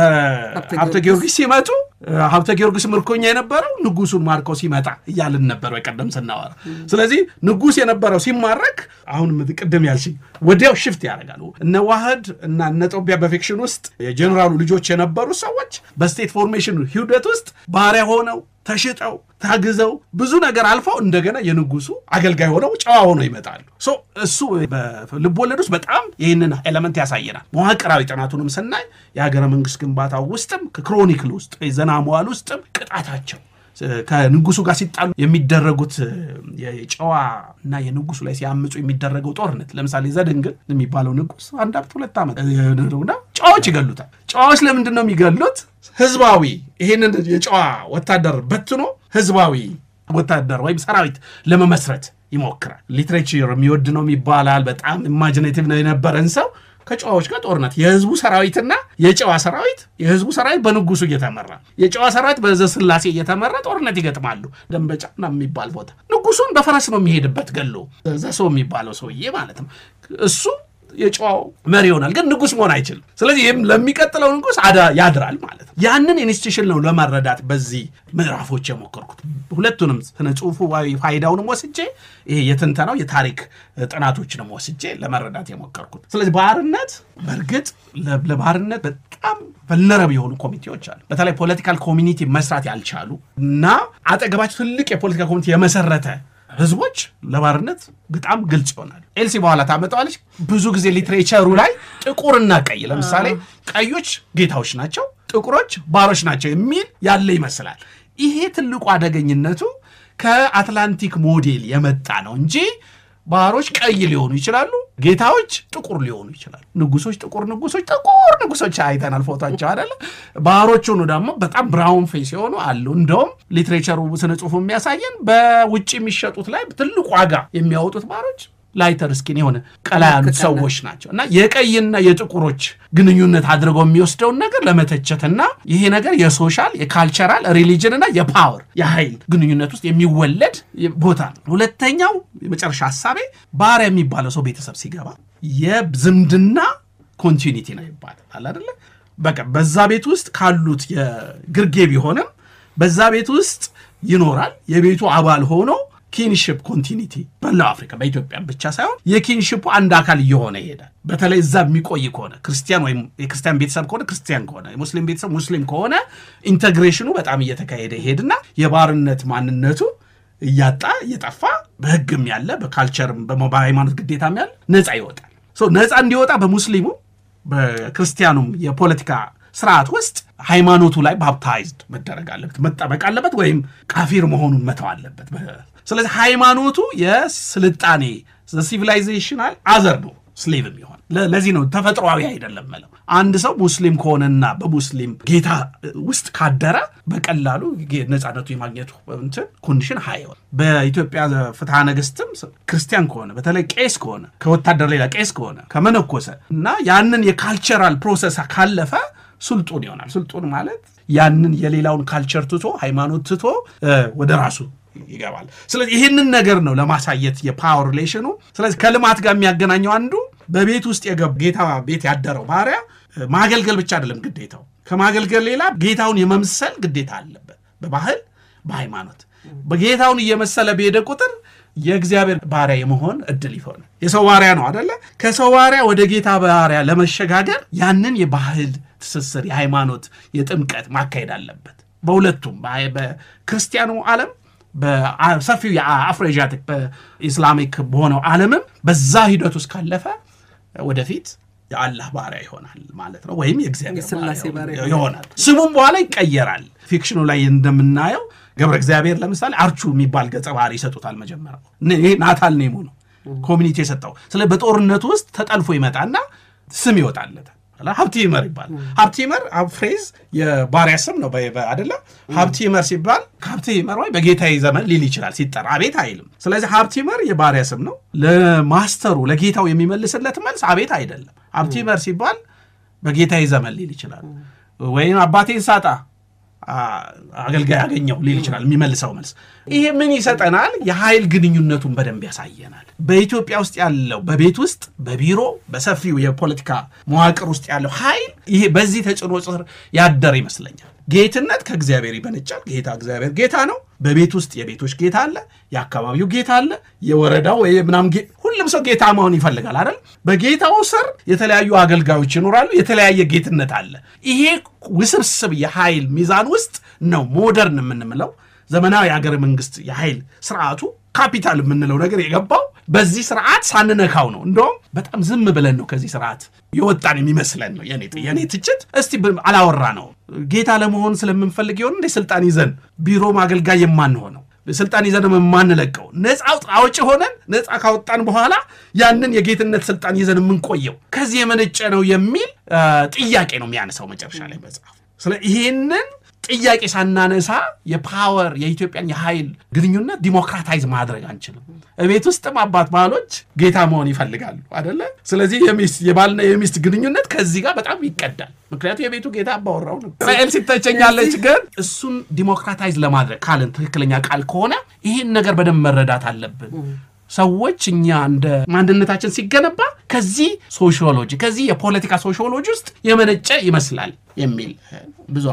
በሀብተ ጊዮርጊስ ሲመጡ ሀብተ ጊዮርጊስ ምርኮኛ የነበረው ንጉሱን ማርከው ሲመጣ እያልን ነበር በቀደም ስናወራ። ስለዚህ ንጉስ የነበረው ሲማረክ አሁን ቅድም ያልሽኝ ወዲያው ሽፍት ያደርጋሉ። እነ ዋህድ እና እነ ጦቢያ በፊክሽን ውስጥ የጀኔራሉ ልጆች የነበሩ ሰዎች በስቴት ፎርሜሽን ሂደት ውስጥ ባሪያ ሆነው ተሽጠው ታግዘው ብዙ ነገር አልፈው እንደገና የንጉሱ አገልጋይ ሆነው ጨዋ ሆነው ይመጣሉ። ሶ እሱ በልቦለድ ውስጥ በጣም ይህንን ኤለመንት ያሳየናል። መዋቅራዊ ጥናቱንም ስናይ የሀገረ መንግስት ግንባታው ውስጥም ከክሮኒክል ውስጥ ዘና መዋል ውስጥም ቅጣታቸው ከንጉሱ ጋር ሲጣሉ የሚደረጉት የጨዋ እና የንጉሱ ላይ ሲያምፁ የሚደረገው ጦርነት ለምሳሌ ዘድንግል የሚባለው ንጉስ አንድ ዓመት ሁለት ዓመት እና ጨዋዎች ይገሉታል። ጨዋዎች ለምንድን ነው የሚገሉት? ህዝባዊ ይህንን የጨዋ ወታደር በትኖ ህዝባዊ ወታደር ወይም ሰራዊት ለመመስረት ይሞክራል። ሊትሬቸር የሚወድ ነው ይባላል። በጣም ኢማጂኔቲቭ ነው የነበረን ሰው ከጨዋዎች ጋር ጦርነት የህዝቡ ሰራዊትና የጨዋ ሰራዊት የህዝቡ ሰራዊት በንጉሱ እየተመራ የጨዋ ሰራዊት በዘስላሴ እየተመራ ጦርነት ይገጥማሉ። ደንበጫ ምናምን የሚባል ቦታ ንጉሱን በፈረስ ነው የሚሄድበት ገሎ ዘሶ የሚባለው ሰውዬ ማለት ነው። እሱ የጨዋው መሪ ይሆናል፣ ግን ንጉስ መሆን አይችልም። ስለዚህ ይህም ለሚቀጥለው ንጉስ አዳ ያድራል ማለት ነው። ያንን ኢንስቲቱሽን ነው ለመረዳት በዚህ ምዕራፎች የሞከርኩት። ሁለቱንም ስነ ጽሁፋዊ ፋይዳውንም ወስጄ ይሄ የትንተናው የታሪክ ጥናቶችንም ወስጄ ለመረዳት የሞከርኩት። ስለዚህ ባርነት በእርግጥ ለባርነት በጣም ቨልነረብ የሆኑ ኮሚቴዎች አሉ። በተለይ ፖለቲካል ኮሚኒቲ መስራት ያልቻሉ እና አጠገባቸው ትልቅ የፖለቲካ ኮሚቴ የመሰረተ ህዝቦች ለባርነት በጣም ግልጽ ይሆናል። ኤልሲ በኋላ ታመጣዋለች። ብዙ ጊዜ ሊትሬቸሩ ላይ ጥቁርና ቀይ ለምሳሌ ቀዮች ጌታዎች ናቸው፣ ጥቁሮች ባሮች ናቸው የሚል ያለ ይመስላል። ይሄ ትልቁ አደገኝነቱ ከአትላንቲክ ሞዴል የመጣ ነው እንጂ ባሮች ቀይ ሊሆኑ ይችላሉ፣ ጌታዎች ጥቁር ሊሆኑ ይችላሉ። ንጉሶች ጥቁር ንጉሶች ጥቁር ንጉሶች አይተናል ፎቶቸው አይደለ። ባሮች ሆኑ ደግሞ በጣም ብራውን ፌስ የሆኑ አሉ። እንደውም ሊትሬቸሩ ስነ ጽሁፉ የሚያሳየን በውጭ የሚሸጡት ላይ ትልቅ ዋጋ የሚያወጡት ባሮች ላይተር ስኪን የሆነ ቀላ ያሉት ሰዎች ናቸው እና የቀይና የጥቁሮች ግንኙነት አድርገው የሚወስደውን ነገር ለመተቸትና ይሄ ነገር የሶሻል የካልቸራል ሪሊጅን እና የፓወር የኃይል ግንኙነት ውስጥ የሚወለድ ቦታ ነው። ሁለተኛው የመጨረሻ ሀሳቤ ባሪያ የሚባለው ሰው ቤተሰብ ሲገባ የዝምድና ኮንቲኒቲ ነው ይባላል አይደለ? በቃ በዛ ቤት ውስጥ ካሉት የግርጌ ቢሆንም በዛ ቤት ውስጥ ይኖራል። የቤቱ አባል ሆኖ ኪንሽፕ ኮንቲኒቲ በላው አፍሪካ በኢትዮጵያ ብቻ ሳይሆን የኪንሽፑ አንድ አካል እየሆነ ይሄዳል። በተለይ እዛ የሚቆይ ከሆነ ክርስቲያን ወይም የክርስቲያን ቤተሰብ ከሆነ ክርስቲያን ከሆነ የሙስሊም ቤተሰብ ሙስሊም ከሆነ ኢንተግሬሽኑ በጣም እየተካሄደ ይሄድና የባርነት ማንነቱ እያጣ እየጠፋ በሕግም ያለ በካልቸርም በሃይማኖት ግዴታም ያለ ነፃ ይወጣል። ነፃ እንዲወጣ በሙስሊሙ በክርስቲያኑም የፖለቲካ ስርዓት ውስጥ ሃይማኖቱ ላይ ባፕታይዝድ መደረግ አለበት፣ መጠበቅ አለበት፣ ወይም ካፊር መሆኑን መተው አለበት። ስለዚህ ሃይማኖቱ የስልጣኔ ሲቪላይዜሽናል አዘር ነው ስሌቭ የሚሆን ለዚህ ነው ተፈጥሯዊ አይደለም መለው አንድ ሰው ሙስሊም ከሆነና በሙስሊም ጌታ ውስጥ ካደረ በቀላሉ ነፃነቱ የማግኘቱ እንትን ኮንዲሽን ሀይሆን በኢትዮጵያ ፍትሐ ነገስትም ክርስቲያን ከሆነ በተለይ ቄስ ከሆነ ከወታደር ሌላ ቄስ ከሆነ ከመነኮሰ እና ያንን የካልቸራል ፕሮሰስ ካለፈ ስልጡን ይሆናል። ስልጡን ማለት ያንን የሌላውን ካልቸር ትቶ ሃይማኖት ትቶ ወደ ራሱ ይገባል። ስለዚህ ይህንን ነገር ነው ለማሳየት የፓወር ሪሌሽኑ። ስለዚህ ከልማት ጋር የሚያገናኘው አንዱ በቤት ውስጥ ጌታ ቤት ያደረው ባሪያ ማገልገል ብቻ አይደለም ግዴታው። ከማገልገል ሌላ ጌታውን የመምሰል ግዴታ አለበት። በባህል በሃይማኖት በጌታውን እየመሰለ በሄደ ቁጥር የእግዚአብሔር ባሪያ የመሆን እድል ይሆናል። የሰው ባሪያ ነው አደለ? ከሰው ባሪያ ወደ ጌታ ባሪያ ለመሸጋገር ያንን የባህል ትስስር፣ የሃይማኖት የጥምቀት ማካሄድ አለበት። በሁለቱም በክርስቲያኑ ዓለም በሰፊው የአፍሮኤዥያቲክ በኢስላሚክ በሆነው ዓለምም በዛ ሂደት ውስጥ ካለፈ ወደፊት የአላህ ባሪያ ይሆናል ማለት ነው፣ ወይም የእግዚአብሔር ባሪያ ይሆናል። ስሙም በኋላ ይቀየራል። ፊክሽኑ ላይ እንደምናየው ገብረ እግዚአብሔር ለምሳሌ አርቹ የሚባል ገጸ ባህሪ ይሰጡታል። መጀመሪያው ይሄ ናታል ኔሙ ነው ኮሚኒቲ የሰጠው። ስለ በጦርነቱ ውስጥ ተጠልፎ ይመጣና ስም ይወጣለታል። ሀብቲመር ይባላል። ሀብቲመር ፍሬዝ የባሪያ ስም ነው አደለ? ሀብቲመር ሲባል ሀብቲመር ወይ በጌታዬ ዘመን ሊል ይችላል ሲጠራ፣ አቤት አይልም። ስለዚህ ሀብቲመር የባሪያ ስም ነው። ለማስተሩ ለጌታው የሚመልስለት መልስ አቤት አይደለም። ሀብቲመር ሲባል በጌታዬ ዘመን ሊል ይችላል። ወይም አባቴን ሳጣ አገልጋይ ያገኘው ሊል ይችላል። የሚመልሰው መልስ ይሄ ምን ይሰጠናል? የኃይል ግንኙነቱን በደንብ ያሳየናል። በኢትዮጵያ ውስጥ ያለው በቤት ውስጥ በቢሮ በሰፊው የፖለቲካ መዋቅር ውስጥ ያለው ኃይል ይሄ በዚህ ተጽዕኖ ስር ያደረ ይመስለኛል። ጌትነት ከእግዚአብሔር ይበነጫል። ጌታ እግዚአብሔር ጌታ ነው። በቤት ውስጥ የቤቶች ጌታ አለ፣ የአካባቢው ጌታ አለ፣ የወረዳው ወይ ምናምን ሁሉም ሰው ጌታ መሆን ይፈልጋል አይደል? በጌታው ስር የተለያዩ አገልጋዮች ይኖራሉ። የተለያየ ጌትነት አለ። ይሄ ውስብስብ የኃይል ሚዛን ውስጥ ነው ሞደርን የምንምለው ዘመናዊ የሀገረ መንግስት የኃይል ስርዓቱ ካፒታል የምንለው ነገር የገባው በዚህ ስርዓት ሳንነካው ነው። እንደውም በጣም ዝም ብለን ነው ከዚህ ስርዓት የወጣን የሚመስለን ነው የኔ ትችት። እስቲ አላወራ ነው ጌታ ለመሆን ስለምንፈልግ የሆን እንደ ስልጣን ይዘን ቢሮ ማገልጋይ የማንሆነው ስልጣን ይዘን የማንለቀው ነፃ አውጪ ሆነን ነፃ ካወጣን በኋላ ያንን የጌትነት ስልጣን ይዘን የምንቆየው ከዚህ የመነጨ ነው የሚል ጥያቄ ነው የሚያነሳው መጨረሻ ላይ መጽሐፍ። ስለ ይሄንን ጥያቄ ሳናነሳ የፓወር የኢትዮጵያን የኃይል ግንኙነት ዲሞክራታይዝ ማድረግ አንችልም። ቤት ውስጥም አባት ባሎች ጌታ መሆን ይፈልጋሉ አደለ? ስለዚህ የባልና የሚስት ግንኙነት ከዚህ ጋር በጣም ይቀዳል። ምክንያቱም የቤቱ ጌታ አባወራው ነው። እስራኤል ሲተቸኛለች። ግን እሱን ዲሞክራታይዝ ለማድረግ ካልን ትክክለኛ ቃል ከሆነ ይህን ነገር በደንብ መረዳት አለብን። ሰዎች እኛ እንደ ማንነታችን ሲገነባ ከዚህ ሶሺዮሎጂ ከዚህ የፖለቲካ ሶሺዮሎጂ ውስጥ የመነጨ ይመስላል የሚል ብዙ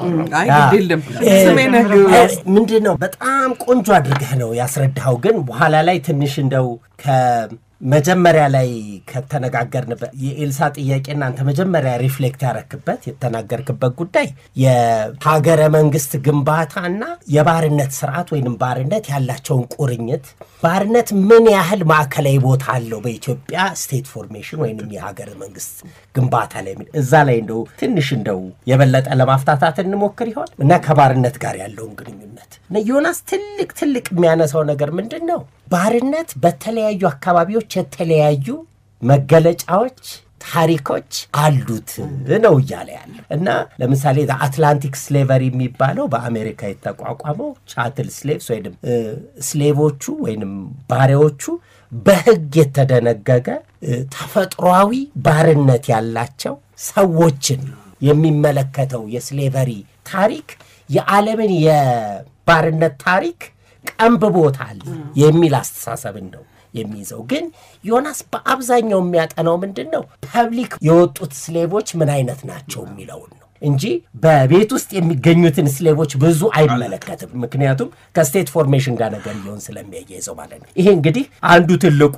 ምንድን ነው በጣም ቆንጆ አድርገህ ነው ያስረዳኸው። ግን በኋላ ላይ ትንሽ እንደው ከመጀመሪያ ላይ ከተነጋገርንበት የኤልሳ ጥያቄና አንተ መጀመሪያ ሪፍሌክት ያረክበት የተናገርክበት ጉዳይ የሀገረ መንግስት ግንባታና የባርነት ስርዓት ወይም ባርነት ያላቸውን ቁርኝት ባርነት ምን ያህል ማዕከላዊ ቦታ አለው በኢትዮጵያ ስቴት ፎርሜሽን ወይም የሀገረ መንግስት ግንባታ ላይ እዛ ላይ እንደው ትንሽ እንደው የበለጠ ለማፍታታት እንሞክር ይሆን እና ከባርነት ጋር ያለውን ግንኙነት ዮናስ ትልቅ ትልቅ የሚያነሳው ነገር ምንድን ነው? ባርነት በተለያዩ አካባቢዎች የተለያዩ መገለጫዎች ታሪኮች አሉት ነው እያለ ያለ እና ለምሳሌ አትላንቲክ ስሌቨሪ የሚባለው በአሜሪካ የተቋቋመው ቻትል ስሌቭስ ወይም ስሌቮቹ ወይም ባሪያዎቹ በሕግ የተደነገገ እ፣ ተፈጥሯዊ ባርነት ያላቸው ሰዎችን የሚመለከተው የስሌቨሪ ታሪክ የዓለምን የባርነት ታሪክ ቀንብቦታል የሚል አስተሳሰብን ነው የሚይዘው። ግን ዮናስ በአብዛኛው የሚያጠናው ምንድን ነው? ፐብሊክ የወጡት ስሌቮች ምን አይነት ናቸው የሚለውን ነው እንጂ በቤት ውስጥ የሚገኙትን ስሌቮች ብዙ አይመለከትም። ምክንያቱም ከስቴት ፎርሜሽን ጋር ነገር ሊሆን ስለሚያያይዘው ማለት ነው። ይሄ እንግዲህ አንዱ ትልቁ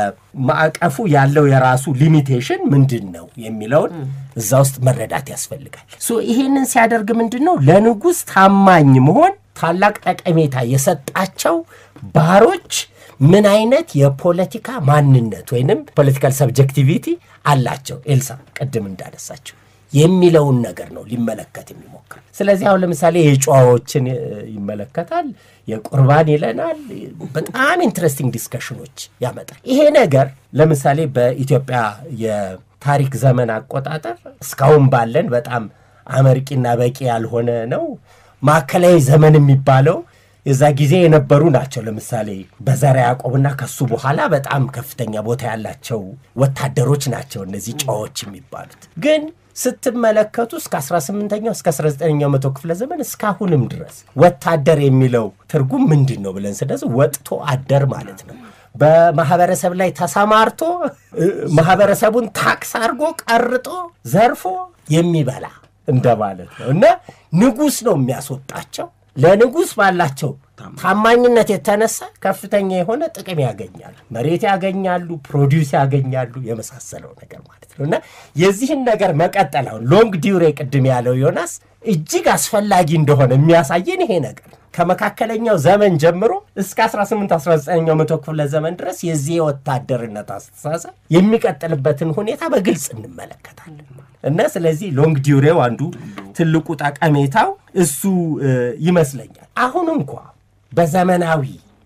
የማዕቀፉ ያለው የራሱ ሊሚቴሽን ምንድን ነው የሚለውን እዛ ውስጥ መረዳት ያስፈልጋል። ሶ ይሄንን ሲያደርግ ምንድን ነው ለንጉሥ ታማኝ መሆን ታላቅ ጠቀሜታ የሰጣቸው ባሮች ምን አይነት የፖለቲካ ማንነት ወይንም ፖለቲካል ሰብጀክቲቪቲ አላቸው ኤልሳ ቅድም እንዳነሳቸው የሚለውን ነገር ነው ሊመለከት የሚሞክር። ስለዚህ አሁን ለምሳሌ የጨዋዎችን እ፣ ይመለከታል፣ የቁርባን ይለናል። በጣም ኢንትረስቲንግ ዲስከሽኖች ያመጣል። ይሄ ነገር ለምሳሌ በኢትዮጵያ የታሪክ ዘመን አቆጣጠር እስካሁን ባለን በጣም አመርቂና በቂ ያልሆነ ነው። ማዕከላዊ ዘመን የሚባለው የዛ ጊዜ የነበሩ ናቸው። ለምሳሌ በዘርዓ ያዕቆብና ከሱ በኋላ በጣም ከፍተኛ ቦታ ያላቸው ወታደሮች ናቸው እነዚህ ጨዋዎች የሚባሉት። ግን ስትመለከቱ እስከ 18ኛው እስከ 19ኛው መቶ ክፍለ ዘመን እስካሁንም ድረስ ወታደር የሚለው ትርጉም ምንድን ነው ብለን ስደስ ወጥቶ አደር ማለት ነው። በማህበረሰብ ላይ ተሰማርቶ እ፣ ማህበረሰቡን ታክስ አድርጎ ቀርጦ ዘርፎ የሚበላ እንደማለት ነው እና ንጉሥ ነው የሚያስወጣቸው። ለንጉሥ ባላቸው ታማኝነት የተነሳ ከፍተኛ የሆነ ጥቅም ያገኛሉ። መሬት ያገኛሉ፣ ፕሮዲውስ ያገኛሉ፣ የመሳሰለው ነገር ማለት ነው እና የዚህን ነገር መቀጠል አሁን ሎንግ ዲዩሬ ቅድም ያለው ዮናስ እጅግ አስፈላጊ እንደሆነ የሚያሳየን ይሄ ነገር ነው። ከመካከለኛው ዘመን ጀምሮ እስከ 18 19ኛው መቶ ክፍለ ዘመን ድረስ የዚህ የወታደርነት አስተሳሰብ የሚቀጥልበትን ሁኔታ በግልጽ እንመለከታለን እና ስለዚህ ሎንግ ዲዩሬው አንዱ ትልቁ ጠቀሜታው እሱ እ፣ ይመስለኛል። አሁን እንኳ በዘመናዊ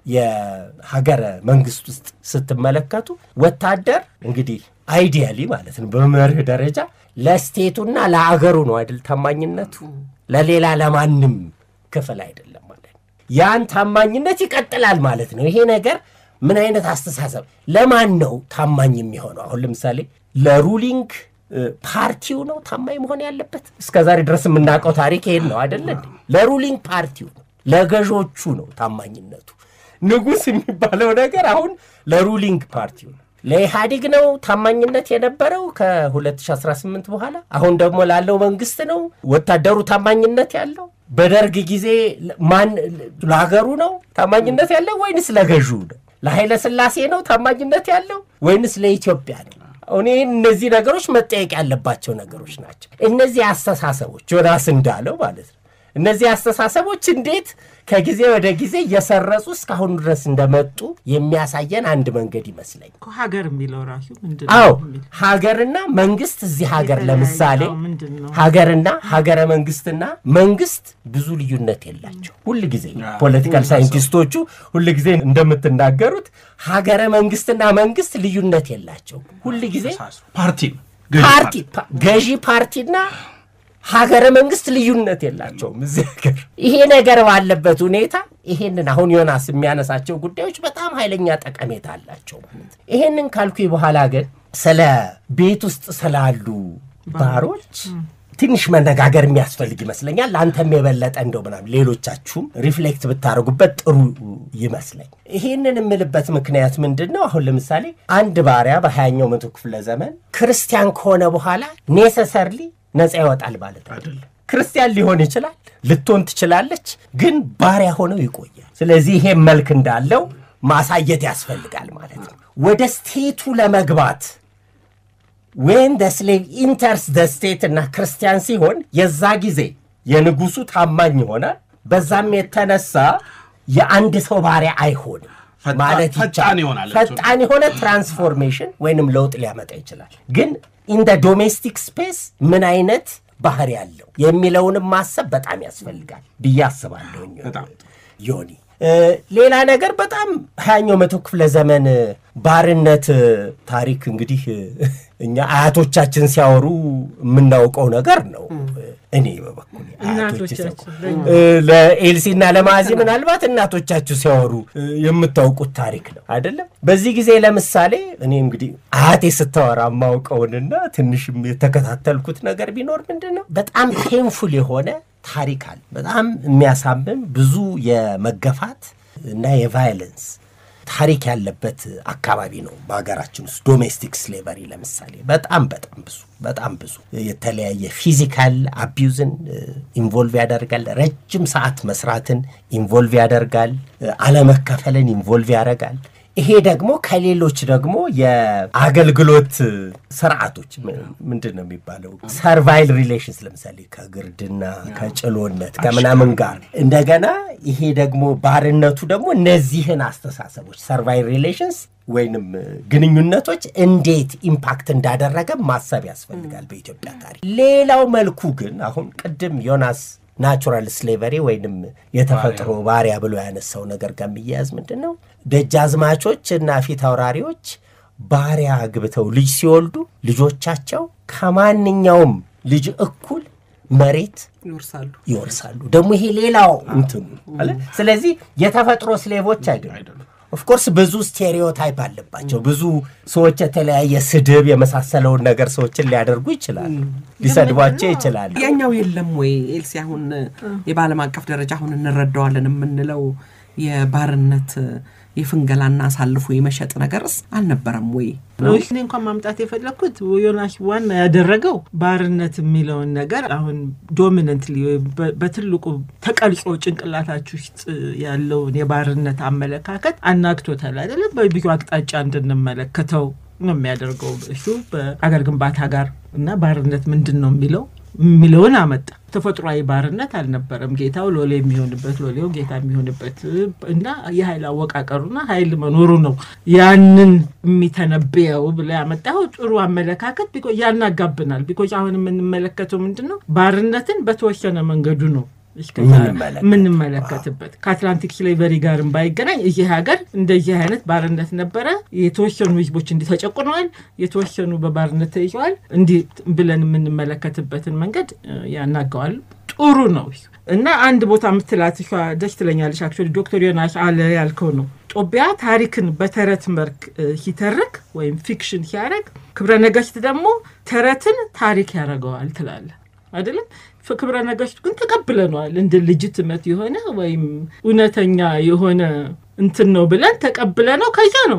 የሀገረ መንግስት ውስጥ ስትመለከቱ ወታደር እንግዲህ አይዲያሊ ማለት ነው በመርህ ደረጃ ለስቴቱና ለአገሩ ነው አይደል ታማኝነቱ ለሌላ ለማንም ክፍል አይደለም ማለት ነው። ያን ታማኝነት ይቀጥላል ማለት ነው። ይሄ ነገር ምን አይነት አስተሳሰብ ለማን ነው ታማኝ የሚሆነው? አሁን ለምሳሌ ለሩሊንግ እ፣ ፓርቲው ነው ታማኝ መሆን ያለበት። እስከ ዛሬ ድረስ የምናውቀው ታሪክ ይሄን ነው አይደለ? እንዴ? ለሩሊንግ ፓርቲው ነው፣ ለገዦቹ ነው ታማኝነቱ። ንጉሥ የሚባለው ነገር አሁን ለሩሊንግ ፓርቲው ነው። ለኢህአዴግ ነው ታማኝነት የነበረው ከ2018 በኋላ። አሁን ደግሞ ላለው መንግስት ነው ወታደሩ ታማኝነት ያለው። በደርግ ጊዜ ማን ለሀገሩ ነው ታማኝነት ያለው ወይንስ ለገዢው ነው? ለኃይለ ሥላሴ ነው ታማኝነት ያለው ወይንስ ለኢትዮጵያ ነው? እኔ እነዚህ ነገሮች መጠየቅ ያለባቸው ነገሮች ናቸው። እነዚህ አስተሳሰቦች ዮናስ እንዳለው ማለት ነው። እነዚህ አስተሳሰቦች እንዴት ከጊዜ ወደ ጊዜ እየሰረጹ እስካሁን ድረስ እንደመጡ የሚያሳየን አንድ መንገድ ይመስለኝ። እኮ ሀገር የሚለው ራሱ ምንድን ነው አዎ የሚል ሀገርና መንግስት እዚህ ሀገር የተለያየ ለምሳሌ ነው፣ ምንድን ነው? ሀገርና ሀገረ መንግስትና መንግስት ብዙ ልዩነት የላቸው። ሁል ጊዜ ፖለቲካል ሳይንቲስቶቹ ሁል ጊዜ እንደምትናገሩት ሀገረ መንግስትና መንግስት ልዩነት የላቸው። ሁል ጊዜ ፓርቲ ነው ገዢ ፓርቲ ፓ- ገዢ ፓርቲና ሀገረ መንግስት ልዩነት የላቸውም እዚህ ሀገር። ይሄ ነገር ባለበት ሁኔታ ይሄንን አሁን ዮናስ የሚያነሳቸው ጉዳዮች በጣም ኃይለኛ ጠቀሜታ አላቸው ማለት ነው። ይሄንን ካልኩ በኋላ ግን ስለ ቤት ውስጥ ስላሉ ባሮች ትንሽ መነጋገር የሚያስፈልግ ይመስለኛል። አንተም የበለጠ እንደው ምናምን ሌሎቻችሁም ሪፍሌክት ብታደርጉበት ጥሩ ይመስለኝ። ይሄንን የምልበት ምክንያት ምንድን ነው? አሁን ለምሳሌ አንድ ባሪያ በሀያኛው መቶ ክፍለ ዘመን ክርስቲያን ከሆነ በኋላ ኔሰሰርሊ ነፃ ይወጣል ማለት አይደለም። ክርስቲያን ሊሆን ይችላል፣ ልትሆን ትችላለች፣ ግን ባሪያ ሆነው ይቆያል። ስለዚህ ይሄ መልክ እንዳለው ማሳየት ያስፈልጋል ማለት ነው። ወደ ስቴቱ ለመግባት ወይም ደ ስሌቭ ኢንተርስ ደ ስቴት እና ክርስቲያን ሲሆን የዛ ጊዜ የንጉሱ ታማኝ ይሆናል። በዛም የተነሳ የአንድ ሰው ባሪያ አይሆንም ፈጣን- ማለት ፈጣን ይቻላል። ይሆናል። ፈጣን የሆነ ትራንስፎርሜሽን ወይንም ለውጥ ሊያመጣ ይችላል። ግን ኢን ደ ዶሜስቲክ ስፔስ ምን አይነት ባህሪ ያለው የሚለውንም ማሰብ በጣም ያስፈልጋል ብዬ አስባለሁ። በጣም ዮኒ እ፣ ሌላ ነገር በጣም ሀያኛው መቶ ክፍለ ዘመን ባርነት ታሪክ እንግዲህ እኛ አያቶቻችን ሲያወሩ የምናውቀው ነገር ነው። እኔ በበኩሌ አያቶቼ ሲያውቁ እናቶቻችን እ፣ ለኤልሲና ለማዚ ምናልባት እናቶቻችሁ ሲያወሩ እ፣ የምታውቁት ታሪክ ነው አይደለም። በዚህ ጊዜ ለምሳሌ እኔ እንግዲህ አያቴ ስታወራ የማውቀውንና ትንሽም የተከታተልኩት ነገር ቢኖር ምንድን ነው በጣም ፔንፉል የሆነ ታሪክ አለ። በጣም የሚያሳምም ብዙ የመገፋት እና የቫይለንስ ታሪክ ያለበት አካባቢ ነው በሀገራችን ውስጥ ዶሜስቲክ ስሌቨሪ ለምሳሌ በጣም በጣም ብዙ በጣም ብዙ የተለያየ ፊዚካል አቢዩዝን ኢንቮልቭ ያደርጋል። ረጅም ሰዓት መስራትን ኢንቮልቭ ያደርጋል። አለመከፈልን ኢንቮልቭ ያደርጋል። ይሄ ደግሞ ከሌሎች ደግሞ የአገልግሎት ስርዓቶች ም- ምንድን ነው የሚባለው ሰርቫይል ሪሌሽንስ ለምሳሌ ከግርድና ከጭሎነት ከምናምን ጋር እንደገና ይሄ ደግሞ ባርነቱ ደግሞ እነዚህን አስተሳሰቦች ሰርቫይል ሪሌሽንስ ወይንም ግንኙነቶች እንዴት ኢምፓክት እንዳደረገ ማሰብ ያስፈልጋል በኢትዮጵያ ታሪክ። ሌላው መልኩ ግን አሁን ቅድም ዮናስ ናቹራል ስሌቨሪ ወይንም የተፈጥሮ ባሪያ ብሎ ያነሳው ነገር ጋር የሚያያዝ ምንድን ነው? ደጃዝማቾች እና ፊት አውራሪዎች ባሪያ አግብተው ልጅ ሲወልዱ ልጆቻቸው ከማንኛውም ልጅ እኩል መሬት ይወርሳሉ። ይወርሳሉ። ደግሞ ይሄ ሌላው እንትኑ አለ። ስለዚህ የተፈጥሮ ስሌቮች አይደሉም። ኦፍኮርስ ብዙ ስቴሪዮታይፕ አለባቸው። ብዙ ሰዎች የተለያየ ስድብ የመሳሰለውን ነገር ሰዎችን ሊያደርጉ ይችላሉ፣ ሊሰድቧቸው ይችላሉ። ያኛው የለም ወይ ኤልሲ? አሁን የበዓለም አቀፍ ደረጃ አሁን እንረዳዋለን የምንለው የባርነት የፍንገላና አሳልፎ የመሸጥ ነገርስ አልነበረም ወይ? እኔ እንኳን ማምጣት የፈለግኩት ዮናስ ዋና ያደረገው ባርነት የሚለውን ነገር አሁን ዶሚነንትሊ በትልቁ ተቀርጾ ጭንቅላታችሁ ውስጥ ያለውን የባርነት አመለካከት አናግቶታል አይደለም። በብዙ አቅጣጫ እንድንመለከተው ነው የሚያደርገው። እሱ በአገር ግንባታ ጋር እና ባርነት ምንድን ነው የሚለው የሚለውን አመጣ። ተፈጥሯዊ ባርነት አልነበረም። ጌታው ሎሌ የሚሆንበት ሎሌው ጌታ የሚሆንበት እና የኃይል አወቃቀሩና ኃይል መኖሩ ነው ያንን የሚተነብየው ብለ ያመጣው ጥሩ አመለካከት ቢኮ ያናጋብናል። ቢኮዝ አሁን የምንመለከተው ምንድን ነው ባርነትን በተወሰነ መንገዱ ነው የምንመለከተው። የምንመለከትበት ከአትላንቲክ ስሌቨሪ ጋርም ባይገናኝ እዚህ ሀገር እንደዚህ አይነት ባርነት ነበረ። የተወሰኑ ህዝቦች እንዲህ ተጨቁነዋል፣ የተወሰኑ በባርነት ተይዘዋል። እንዲህ ብለን የምንመለከትበትን መንገድ እ፣ ያናገዋል። ጥሩ ነው እና አንድ ቦታ የምትላት እሷ ደስ ትለኛለች። አክቹዋሊ ዶክተር ዮናስ አለ ያልከው ነው ጦቢያ ታሪክን በተረት መልክ እ፣ ሲተርክ ወይም ፊክሽን ሲያደርግ ክብረ ነገስት ደግሞ ተረትን ታሪክ ያደርገዋል ትላለ አይደለም። ክብረ ነገስቱ ግን ተቀብለነዋል እንደ ልጅትመት የሆነ ወይም እውነተኛ የሆነ እንትን ነው ብለን ተቀብለ ነው። ከዛ ነው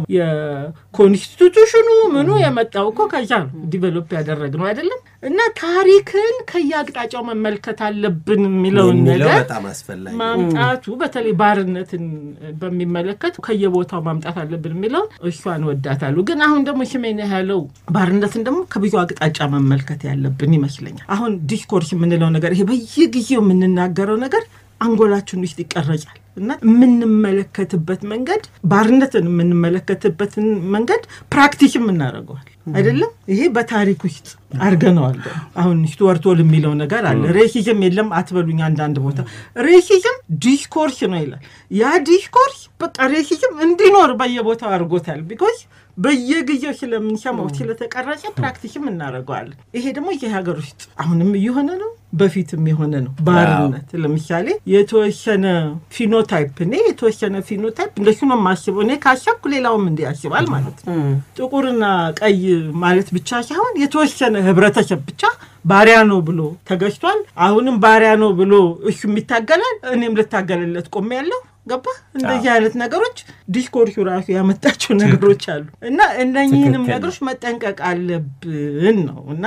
የኮንስቲቱሽኑ ምኑ የመጣው እኮ ከዛ ነው ዲቨሎፕ ያደረግነው አይደለም። እና ታሪክን ከየአቅጣጫው መመልከት አለብን የሚለውን የሚለው ነገር በጣም አስፈላጊ ነው። ማምጣቱ በተለይ ባርነትን በሚመለከት ከየቦታው ማምጣት አለብን የሚለውን እሷን ወዳታሉ። ግን አሁን ደግሞ ሽሜን ያለው ባርነትን ደግሞ ከብዙ አቅጣጫ መመልከት ያለብን ይመስለኛል። አሁን ዲስኮርስ የምንለው ነገር ይሄ በየጊዜው የምንናገረው ነገር አንጎላችን ውስጥ ይቀረጫል እና የምንመለከትበት መንገድ ባርነትን የምንመለከትበትን መንገድ ፕራክቲስም እናደርገዋል አይደለም። ይሄ በታሪክ ውስጥ አድርገነዋል። ደግሞ አሁን ስቱዋርት ሆል የሚለው ነገር አለ። ሬሲዝም የለም አትበሉኝ። አንዳንድ ቦታ ሬሲዝም ዲስኮርስ ነው ይላል። ያ ዲስኮርስ በቃ ሬሲዝም እንዲኖር በየቦታው አድርጎታል። ቢኮዝ በየጊዜው ስለምንሰማው ስለተቀረጸ ፕራክቲስም እናደርገዋለን። ይሄ ደግሞ ይህ ሀገር ውስጥ አሁንም እየሆነ ነው፣ በፊትም የሆነ ነው። ባርነት ለምሳሌ የተወሰነ ፊኖታይፕ እኔ የተወሰነ ፊኖታይፕ እንደሱ ነው የማስበው። እኔ ካሰብኩ ሌላውም እንዲህ ያስባል ማለት ነው። ጥቁርና ቀይ ማለት ብቻ ሳይሆን የተወሰነ ህብረተሰብ ብቻ ባሪያ ነው ብሎ ተገዝቷል። አሁንም ባሪያ ነው ብሎ እሱም ይታገላል፣ እኔም ልታገልለት ቆሜያለሁ። ገባ እንደዚህ አይነት ነገሮች ዲስኮርሱ ራሱ ያመጣቸው ነገሮች አሉ እና እነኚህንም ትክክል። ነገሮች መጠንቀቅ አለብን ነው እና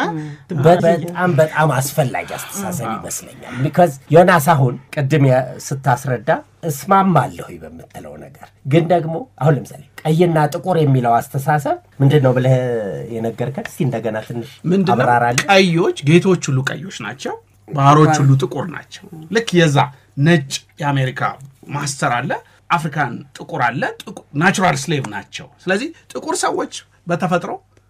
በጣም በጣም አስፈላጊ አስተሳሰብ ይመስለኛል። ቢካዝ ዮናስ አሁን ቅድም ያ- ስታስረዳ እስማማለሁ በምትለው ነገር ግን ደግሞ አሁን ለምሳሌ ቀይና ጥቁር የሚለው አስተሳሰብ ምንድን ነው ብለህ የነገርከን እስቲ እንደገና ትንሽ ምንድነው አብራራለን። ቀዮች ጌቶች ሁሉ ቀዮች ናቸው ባህሮች ሁሉ ጥቁር ናቸው ልክ የዛ ነጭ የአሜሪካ ማስተር አለ አፍሪካን ጥቁር አለ ናቹራል ስሌቭ ናቸው ስለዚህ ጥቁር ሰዎች በተፈጥሮ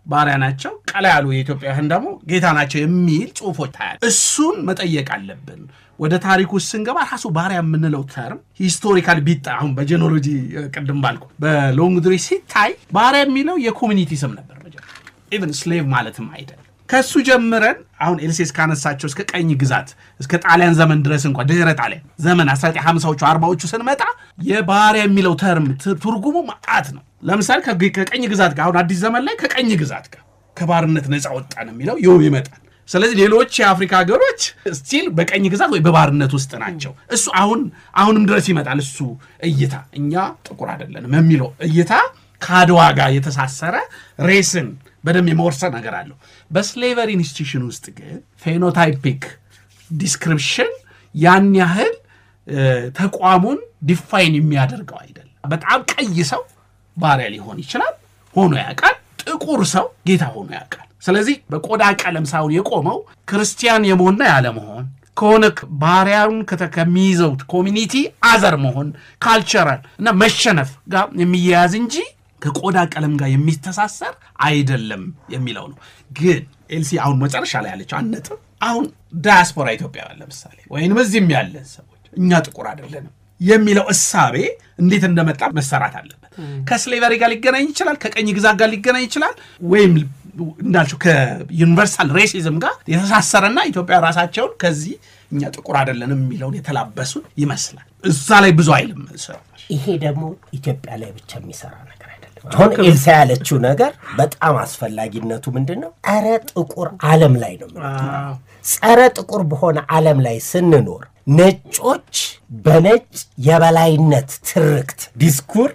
ባሪያ ናቸው፣ ቀላ ያሉ የኢትዮጵያውያን ደግሞ ጌታ ናቸው የሚል ጽሁፎች ታያል። እሱን መጠየቅ አለብን። ወደ ታሪክ ውስጥ ስንገባ ራሱ ባሪያ የምንለው ተርም ሂስቶሪካል ቢጣ አሁን በጄኖሎጂ ቅድም ባልኩ በሎንግ ድሬ ሲታይ ባሪያ የሚለው የኮሚኒቲ ስም ነበር። ኢቨን ስሌቭ ማለትም አይደለም። ከሱ ጀምረን አሁን ኤልሴስ ካነሳቸው እስከ ቀኝ ግዛት እስከ ጣሊያን ዘመን ድረስ እንኳ ድህረ ጣሊያን ዘመን 1950ዎቹ አርባዎቹ ስንመጣ የባሪያ የሚለው ተርም ትርጉሙ ማአት ነው። ለምሳሌ ከግ- ከቀኝ ግዛት ጋር አሁን አዲስ ዘመን ላይ ከቀኝ ግዛት ጋር ከባርነት ነፃ ወጣን የሚለው ይኸው ይመጣል። ስለዚህ ሌሎች የአፍሪካ ሀገሮች ስቲል በቀኝ ግዛት ወይ በባርነት ውስጥ ናቸው። እሱ አሁን አሁንም ድረስ ይመጣል። እሱ እይታ እኛ ጥቁር አይደለንም የሚለው እይታ ከአድዋ ጋር የተሳሰረ ሬስን በደንብ የመወርሰን ነገር አለው። በስሌቨሪ ኢንስቲቱሽን ውስጥ ግን ፌኖታይፒክ ዲስክሪፕሽን ያን ያህል እ፣ ተቋሙን ዲፋይን የሚያደርገው አይደለም። በጣም ቀይ ሰው ባሪያ ሊሆን ይችላል፣ ሆኖ ያውቃል። ጥቁር ሰው ጌታ ሆኖ ያውቃል። ስለዚህ በቆዳ ቀለም ሳይሆን የቆመው ክርስቲያን የመሆንና ያለመሆን ከሆነ ባሪያውን ከተ- ከሚይዘው ኮሚኒቲ አዘር መሆን ካልቸራል እና መሸነፍ ጋር የሚያያዝ እንጂ ከቆዳ ቀለም ጋር የሚተሳሰር አይደለም የሚለው ነው። ግን ኤልሲ አሁን መጨረሻ ላይ ያለችው አንድ ነጥብ አሁን ዳያስፖራ ኢትዮጵያውያን ለምሳሌ ወይንም እዚህም ያለን ሰዎች እኛ ጥቁር አይደለንም የሚለው እሳቤ እንዴት እንደመጣ መሰራት አለበት። ከስሌቨሪ ጋር ሊገናኝ ይችላል፣ ከቀኝ ግዛት ጋር ሊገናኝ ይችላል፣ ወይም እንዳልችው ከዩኒቨርሳል ሬሲዝም ጋር የተሳሰረና ኢትዮጵያ ራሳቸውን ከዚህ እኛ ጥቁር አይደለንም የሚለውን የተላበሱን ይመስላል። እዛ ላይ ብዙ አይልም ሰው ይሄ ደግሞ ኢትዮጵያ ላይ ብቻ የሚሰራ ነገር አይደለም። አሁን ኤልሳ ያለችው ነገር በጣም አስፈላጊነቱ ምንድን ነው? ጸረ ጥቁር ዓለም ላይ ነው የምንኖረው። ጸረ ጥቁር በሆነ ዓለም ላይ ስንኖር ነጮች በነጭ የበላይነት ትርክት ዲስኩር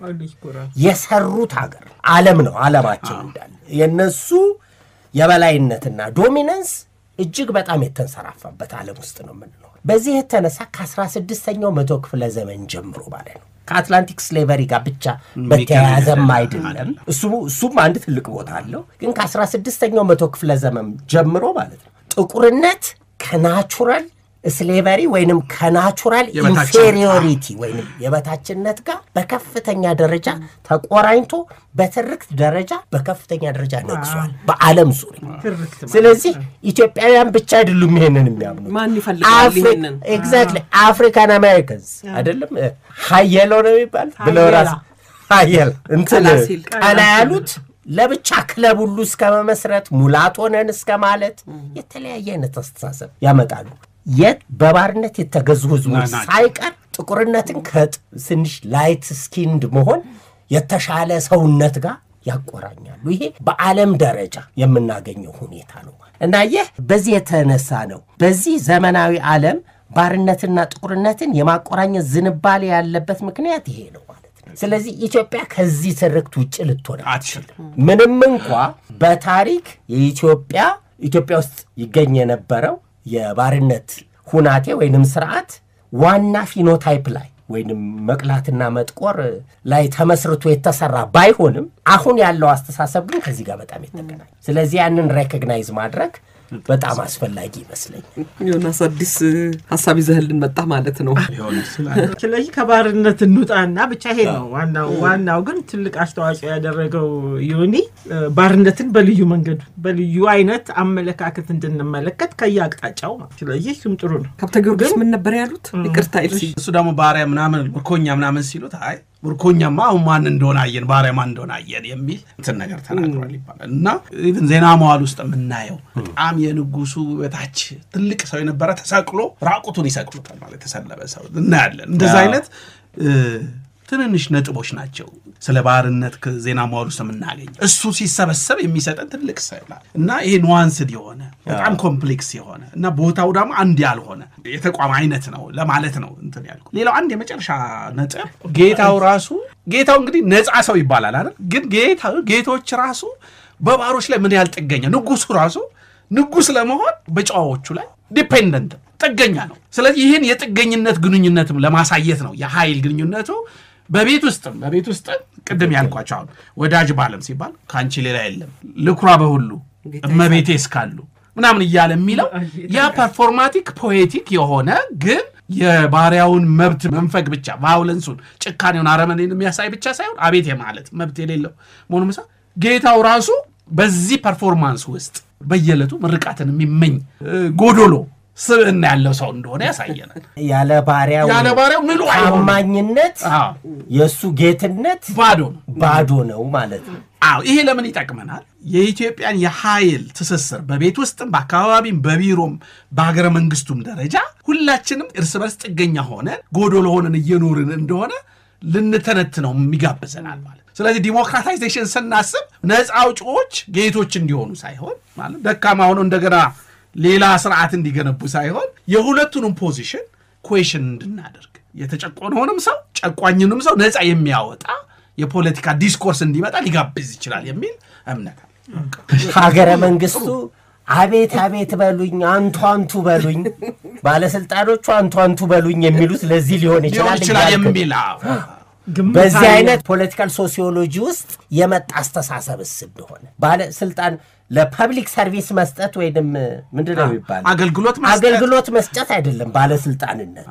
የሰሩት ሀገር ዓለም ነው። ዓለማቸው እንዳለ የነሱ የበላይነትና ዶሚነንስ እጅግ በጣም የተንሰራፋበት ዓለም ውስጥ ነው የምንኖር። በዚህ የተነሳ ከ16ኛው መቶ ክፍለ ዘመን ጀምሮ ማለት ነው ከአትላንቲክ ስሌቨሪ ጋር ብቻ በተያያዘም አይደለም። እሱ እሱም አንድ ትልቅ ቦታ አለው። ግን ከ16ኛው መቶ ክፍለ ዘመን ጀምሮ ማለት ነው ጥቁርነት ከናቹራል ስሌቨሪ ወይንም ከናቹራል የበታችነት፣ ኢንፌሪዮሪቲ ወይንም የበታችነት ጋር በከፍተኛ ደረጃ ተቆራኝቶ በትርክት ደረጃ በከፍተኛ ደረጃ ነግሷል በዓለም ዙሪያ። ስለዚህ ኢትዮጵያውያን ብቻ አይደሉም ይሄንን የሚያምኑ ማን ይፈልጋል ይሄንን? ኤግዛክትሊ አፍሪካን አሜሪካንስ አይደለም ሀየሎ ነው የሚባል ብለው ራስ ሀየል እንትን ቀላ ሲል ቀላ ያሉት ለብቻ ክለብ ሁሉ እስከ መመስረት ሙላቶ ነን እስከ ማለት የተለያየ አይነት አስተሳሰብ ያመጣሉ። የት በባርነት የተገዙ ህዝቦች ናቸው። ሳይቀር ጥቁርነትን ከትንሽ ላይት ስኪንድ መሆን የተሻለ ሰውነት ጋር ያቆራኛሉ። ይሄ በዓለም ደረጃ የምናገኘው ሁኔታ ነው እና ይህ በዚህ የተነሳ ነው በዚህ ዘመናዊ ዓለም ባርነትና ጥቁርነትን የማቆራኘት ዝንባሌ ያለበት ምክንያት ይሄ ነው ማለት ነው። ስለዚህ ኢትዮጵያ ከዚህ ትርክት ውጭ ልትሆን አትችልም። ምንም እንኳ በታሪክ የኢትዮጵያ ኢትዮጵያ ውስጥ ይገኝ የነበረው የባርነት ሁናቴ ወይንም ስርዓት ዋና ፊኖታይፕ ላይ ወይንም መቅላትና መጥቆር ላይ ተመስርቶ የተሰራ ባይሆንም አሁን ያለው አስተሳሰብ ግን ከዚህ ጋር በጣም የተገናኘ ስለዚህ ያንን ሬኮግናይዝ ማድረግ በጣም አስፈላጊ ይመስለኛል። ዮናስ አዲስ ሀሳብ ይዘህልን መጣ ማለት ነው። ሊሆን ይችላል። ስለዚህ ከባርነት እንውጣና ብቻ ይሄ ነው ዋናው። ዋናው ግን ትልቅ አስተዋጽኦ ያደረገው ዮኒ እ፣ ባርነትን በልዩ መንገዱ በልዩ አይነት አመለካከት እንድንመለከት ከየአቅጣጫው ነው። ስለዚህ እሱም ጥሩ ነው። ከብተ ጊዮርጊስ ምን ነበር ያሉት? ይቅርታ ኤልሲ። እሱ ደግሞ ባሪያ ምናምን ምርኮኛ ምናምን ሲሉት አይ ምርኮኛማ አሁን ማን እንደሆነ አየን፣ ባሪያ ማን እንደሆነ አየን የሚል እንትን ነገር ተናግሯል ይባላል። እና ኢቭን ዜና መዋል ውስጥ የምናየው በጣም የንጉሱ በታች ትልቅ ሰው የነበረ ተሰቅሎ ራቁቱን ይሰቅሉታል ማለት የተሰለበ ሰው እናያለን። እንደዚ አይነት እ፣ ትንንሽ ነጥቦች ናቸው ስለ ባርነት ከዜና መዋል ውስጥ የምናገኘው። እሱ ሲሰበሰብ የሚሰጠን ትልቅ ስዕል አለ እና ይሄ ኑዋንስድ የሆነ በጣም ኮምፕሌክስ የሆነ እና ቦታው ደግሞ አንድ ያልሆነ የተቋም አይነት ነው ለማለት ነው እንትን ያልኩ። ሌላው አንድ የመጨረሻ ነጥብ ጌታው ራሱ ጌታው እንግዲህ ነፃ ሰው ይባላል አይደል? ግን ጌታ ጌቶች ራሱ በባሮች ላይ ምን ያህል ጥገኛ ንጉሱ ራሱ ንጉስ ለመሆን በጨዋዎቹ ላይ ዲፔንደንት ጥገኛ ነው። ስለዚህ ይህን የጥገኝነት ግንኙነትም ለማሳየት ነው የኃይል ግንኙነቱ በቤት ውስጥም በቤት ውስጥም ቅድም ያልኳቸው አሁን ወዳጅ ባለም ሲባል ከአንቺ ሌላ የለም ልኩራ በሁሉ እመቤቴ እስካሉ ምናምን እያለ የሚለው ያ ፐርፎርማቲክ ፖኤቲክ የሆነ ግን የባሪያውን መብት መንፈግ ብቻ ቫዮለንሱን፣ ጭካኔውን፣ አረመኔን የሚያሳይ ብቻ ሳይሆን አቤት የማለት መብት የሌለው መሆኑ ምሳ ጌታው ራሱ በዚህ ፐርፎርማንስ ውስጥ በየዕለቱ ምርቃትን የሚመኝ እ፣ ጎዶሎ ስብዕና ያለው ሰው እንደሆነ ያሳየናል። ያለ ባሪያው ያለ ባሪያው ምሉ አይሆንም። ታማኝነት አዎ፣ የእሱ ጌትነት ባዶ ነው። ባዶ ነው ማለት ነው። አዎ ይሄ ለምን ይጠቅመናል? የኢትዮጵያን የኃይል ትስስር በቤት ውስጥም በአካባቢም በቢሮም በሀገረ መንግስቱም ደረጃ ሁላችንም እርስ በርስ ጥገኛ ሆነን ጎዶሎ ሆነን እየኖርን እንደሆነ ልንተነትነው የሚጋብዘናል ማለት ስለዚህ ዲሞክራታይዜሽን ስናስብ ነፃ አውጪዎች ጌቶች እንዲሆኑ ሳይሆን ማለት ደካማ ሆነው እንደገና ሌላ ስርዓት እንዲገነቡ ሳይሆን የሁለቱንም ፖዚሽን ኩዌሽን እንድናደርግ የተጨቆነውንም ሰው ጨቋኝንም ሰው ነፃ የሚያወጣ የፖለቲካ ዲስኮርስ እንዲመጣ ሊጋብዝ ይችላል የሚል እምነት አለ። ሀገረ መንግስቱ አቤት አቤት በሉኝ፣ አንቱ አንቱ በሉኝ፣ ባለስልጣኖቹ አንቱ አንቱ በሉኝ የሚሉት ለዚህ ሊሆን ሊሆን ይችላል ይችላል እያልክ ነው። የሚል አዎ። ግምት በዚህ አለ። አይነት ፖለቲካል ሶሲዮሎጂ ውስጥ የመጣ አስተሳሰብስ እንደሆነ ባለስልጣን ለፐብሊክ ሰርቪስ መስጠት ወይንም ምንድን ነው የሚባለው አገልግሎት መስጠት አገልግሎት መስጠት አይደለም ባለስልጣንነት።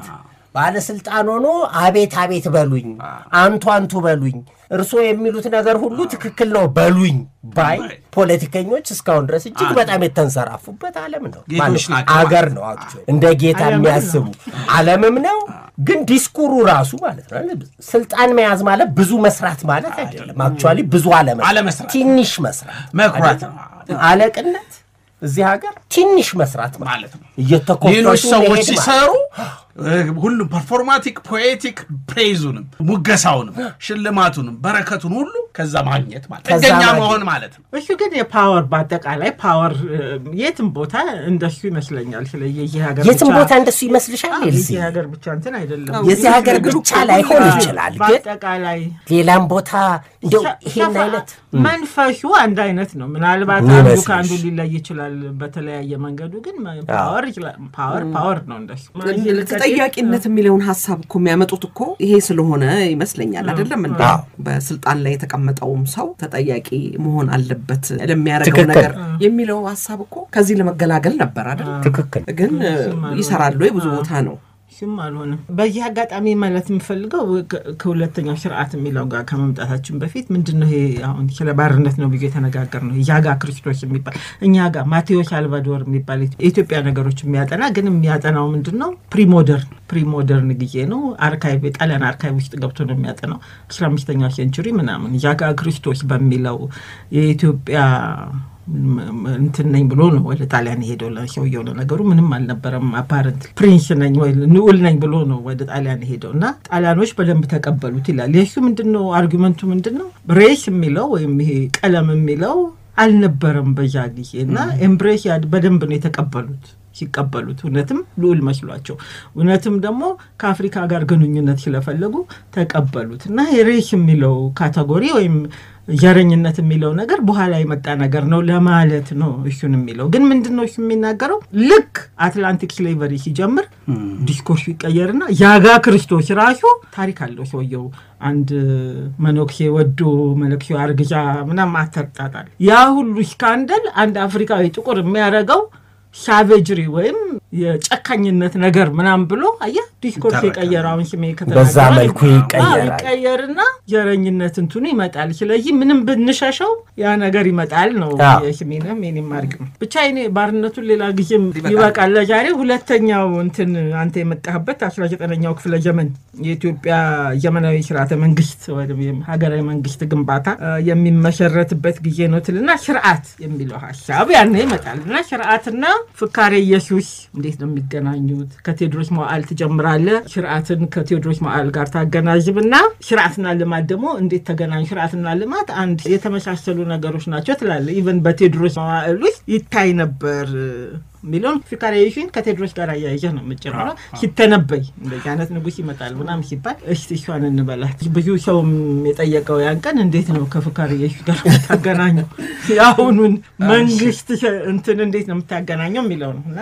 ባለስልጣን ሆኖ አቤት አቤት በሉኝ፣ አንቱ አንቱ በሉኝ፣ እርስዎ የሚሉት ነገር ሁሉ ትክክል ነው በሉኝ ባይ ፖለቲከኞች እስካሁን ድረስ እጅግ በጣም የተንሰራፉበት ዓለም ነው ጌቶች ማለት ነው። ናቸው አገር ማለት ነው actually። እንደ ጌታ ዓለምም የሚያስቡ ዓለምም ነው። ግን ዲስኩሩ ራሱ ማለት ነው ስልጣን መያዝ ማለት ብዙ መስራት ማለት አይደለም። አክቹዋሊ ብዙ አለመስራት፣ አለመስራት። ትንሽ መስራት መኩራት አይደለም? ነው አለቅነት እዚህ ሀገር ትንሽ መስራት ማለት ማለት ነው። እየተኮፈሱ ሌሎች ሰዎች መሄድ ማለት ሲሰሩ እ፣ ሁሉም ፐርፎርማቲክ ፖኤቲክ ፕሬዙንም ሙገሳውንም ሽልማቱንም በረከቱን ሁሉ ከዛ ማግኘት ማለት ከዛ ጥገኛ ማግኘት። መሆን ማለት ነው። እሱ ግን የፓወር በአጠቃላይ ፓወር የትም ቦታ እንደሱ ይመስለኛል። ስለ የዚህ ሀገር የትም ብቻ- ቦታ እንደሱ ይመስልሻል? አዎ፣ ኤልሲ የዚህ ሀገር ብቻ እንትን አይደለም። የዚህ ሀገር ብቻ ላይሆን ይችላል፣ ግን በአጠቃላይ ሌላም ቦታ እንደው ሰ- ይሄን ሰፋ- አይነት መንፈሱ አንድ አይነት ነው። ምናልባት ምን አንዱ ይመስልሽ? ከአንዱ ሊለይ ይችላል በተለያየ መንገዱ፣ ግን ፓወር ይችላል። ፓወር ፓወር ነው እንደሱ ተጠያቂነት የሚለውን ሀሳብ እኮ የሚያመጡት እኮ ይሄ ስለሆነ ይመስለኛል። አይደለም እንደ አዎ። በስልጣን ላይ የተቀመጠውም ሰው ተጠያቂ መሆን አለበት ለሚያደርገው ትክክል። ነገር የሚለው ሀሳብ እኮ ከዚህ ለመገላገል ነበር አይደል? ትክክል ግን ይሰራሉ ብዙ ቦታ ነው። እሱም አልሆነም። በዚህ አጋጣሚ ማለት የምፈልገው ከ- ከሁለተኛው ስርዓት የሚለው ጋር ከመምጣታችን በፊት ምንድን ነው ይሄ አሁን ስለ ባርነት ነው ብዬ የተነጋገር ነው። ያጋ ክርስቶስ የሚባል እኛ ጋር ማቴዎስ አልቫዶር የሚባል የኢትዮጵያ ነገሮች የሚያጠና ግን የሚያጠናው ምንድን ነው ፕሪሞደርን ፕሪሞደርን ጊዜ ነው። አርካይቭ የጣሊያን አርካይቭ ውስጥ ገብቶ ነው የሚያጠናው አስራ አምስተኛው ሴንቹሪ ምናምን ያጋ ክርስቶስ በሚለው የኢትዮጵያ እንትን ነኝ ብሎ ነው ወደ ጣሊያን የሄደው። ለሰውየው ለነገሩ ምንም አልነበረም። አፓረንት ፕሪንስ ነኝ ወይ ንዑል ነኝ ብሎ ነው ወደ ጣሊያን የሄደው እና ጣሊያኖች በደንብ ተቀበሉት ይላል። የሱ ምንድን ነው አርጊመንቱ ምንድን ነው? ሬስ የሚለው ወይም ይሄ ቀለም የሚለው አልነበረም በዛ ጊዜ እና ኤምብሬስ በደንብ ነው የተቀበሉት ሲቀበሉት እውነትም ልዑል መስሏቸው እውነትም ደግሞ ከአፍሪካ ጋር ግንኙነት ስለፈለጉ ተቀበሉት እና ሬስ የሚለው ካቴጎሪ ወይም ዘረኝነት የሚለው ነገር በኋላ የመጣ ነገር ነው ለማለት ነው። እሱን የሚለው ግን ምንድን ነው እሱ የሚናገረው ልክ አትላንቲክ ስሌቨሪ ሲጀምር ዲስኮርሱ ይቀየርና ያጋ ክርስቶስ ራሱ ታሪክ አለው። ሰውየው አንድ መነኩሴ ወዶ መነኩሴው አርግዛ ምናምን አተርጣጣል። ያ ሁሉ ስካንደል አንድ አፍሪካዊ ጥቁር የሚያደርገው ሳቬጅሪ ወይም የጨካኝነት ነገር ምናምን ብሎ አየህ ዲስኮርስ ይተረካል። የቀየረ አሁን ስሜ በዛ ከተናገረ መልኩ ይቀየራል። ይቀየርና ዘረኝነት እንትኑ ይመጣል። ስለዚህ ምንም ብንሸሸው ያ ነገር ይመጣል ነው አዎ። የስሜንም የኔም አርግም ብቻ እኔ ባርነቱን ሌላ ጊዜም ይበቃል ለዛሬ። ሁለተኛው እንትን አንተ የመጣህበት አስራ ዘጠነኛው ክፍለ ዘመን የኢትዮጵያ ዘመናዊ ስርዓተ መንግስት ወይም ሀገራዊ መንግስት ግንባታ አ፣ የሚመሰረትበት ጊዜ ነው ትልና ስርዓት የሚለው ሀሳብ ያነ ይመጣል እና ስርዓትና ፍካሬ ኢየሱስ እንዴት ነው የሚገናኙት? ከቴዎድሮስ መዋዕል ትጀምራለህ። ስርዓትን ከቴዎድሮስ መዋዕል ጋር ታገናዝብና ስርዓትና ልማት ደግሞ እንዴት ተገናኙ? ስርዓትና ልማት አንድ የተመሳሰሉ ነገሮች ናቸው ትላለህ። ኢቨን በቴዎድሮስ መዋዕል ውስጥ ይታይ ነበር የሚለውን ፍካሬሽን ከቴዎድሮስ ጋር አያይዘህ ነው የምጨምረው። ሲተነበይ እንደዚህ አይነት ንጉስ ይመጣል ምናምን ሲባል እስቲ እሷን እንበላት። ብዙ ሰውም የጠየቀው ያን ቀን እንዴት ነው ከፍካሬሽ ጋር የምታገናኘው የአሁኑን መንግስት እንትን እንዴት ነው የምታገናኘው የሚለው ነው እና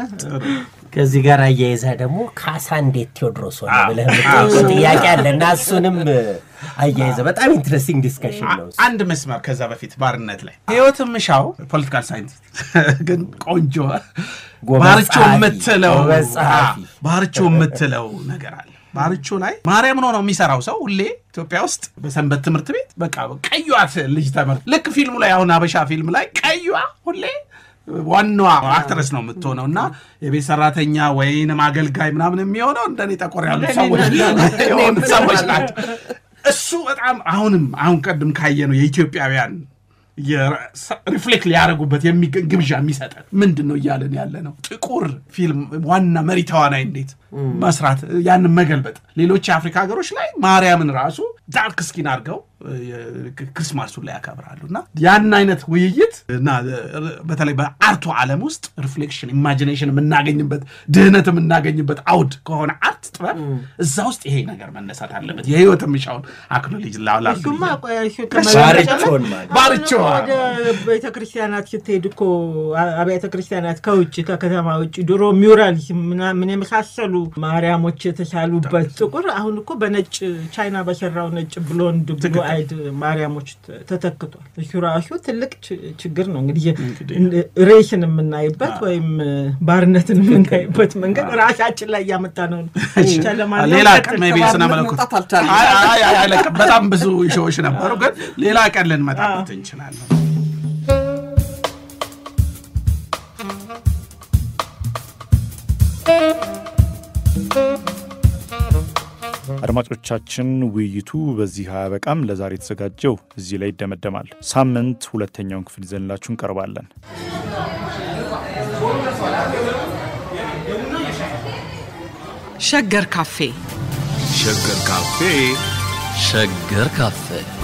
ከዚህ ጋር አያይዛ ደግሞ ካሳ እንዴት ቴዎድሮስ ሆነ ብለህ የምጠይቀው ጥያቄ አለ እና እሱንም አያይዘ በጣም ኢንትረስቲንግ ዲስከሽን ነው እሱ። አንድ መስመር ከዛ በፊት ባርነት ላይ ህይወት ምሻው ፖለቲካል ሳይንቲስት ግን ቆንጆ ጎበዝ ባርቾ ጸሐፊ፣ የምትለው ጎበዝ ጸሐፊ። አዎ፣ ባርቾ የምትለው ነገር አለ ባርቾ ላይ ማርያም ነው ነው የሚሰራው ሰው ሁሌ ኢትዮጵያ ውስጥ በሰንበት ትምህርት ቤት በቃ ቀዩዋት ልጅ ተመር ልክ ፊልሙ ላይ አሁን አበሻ ፊልም ላይ ቀዩዋ ሁሌ ዋናዋ አክትረስ ነው የምትሆነው እና የቤት ሰራተኛ ወይንም አገልጋይ ምናምን የሚሆነው እንደኔ ጠቆር ያሉ ሰዎች የሆኑ ሰዎች ናቸው። እሱ በጣም አሁንም አሁን ቀድም ካየነው የኢትዮጵያውያን ሪፍሌክት ሊያደርጉበት የሚገኝ ግብዣ የሚሰጠን ምንድን ነው እያለን ያለ ነው። ጥቁር ፊልም ዋና መሪ ተዋናይ እንዴት መስራት ያንን መገልበጥ። ሌሎች የአፍሪካ ሀገሮች ላይ ማርያምን ራሱ ዳርክ ስኪን አድርገው ክርስማሱን ላይ ያከብራሉ እና ያን አይነት ውይይት እና በተለይ በአርቱ ዓለም ውስጥ ሪፍሌክሽን ኢማጂኔሽን የምናገኝበት ድህነት የምናገኝበት አውድ ከሆነ አርት ጥበብ እዛ ውስጥ ይሄ ነገር መነሳት አለበት። የህይወት የሚሻውን አክኖሌጅ ላላ እሱማ ቆይ እሱ ባርቾን ማለት ባርቾ ወደ ቤተ ክርስቲያናት ስትሄድ እኮ አብያተ ክርስቲያናት ከውጭ ከከተማ ውጭ ድሮ ሚውራል ምን የመሳሰሉ ማርያሞች የተሳሉበት ጥቁር አሁን እኮ በነጭ ቻይና በሰራው ነጭ ብሎንድ ብሎ አይድ ማርያሞች ተተክቷል። እሱ ራሱ ትልቅ ችግር ነው። እንግዲህ ሬሽን የምናይበት ወይም ባርነትን የምናይበት መንገድ ራሳችን ላይ እያመጣ ነው። ሌላ ቀን ሜይ ቢ ስነ መለኮት በጣም ብዙ ሾዎች ነበሩ፣ ግን ሌላ ቀን ልንመጣበት እንችላለን። አድማጮቻችን ውይይቱ በዚህ አያበቃም። ለዛሬ የተዘጋጀው እዚህ ላይ ይደመደማል። ሳምንት ሁለተኛውን ክፍል ይዘንላችሁ እንቀርባለን። ሸገር ካፌ ሸገር ካፌ ሸገር ካፌ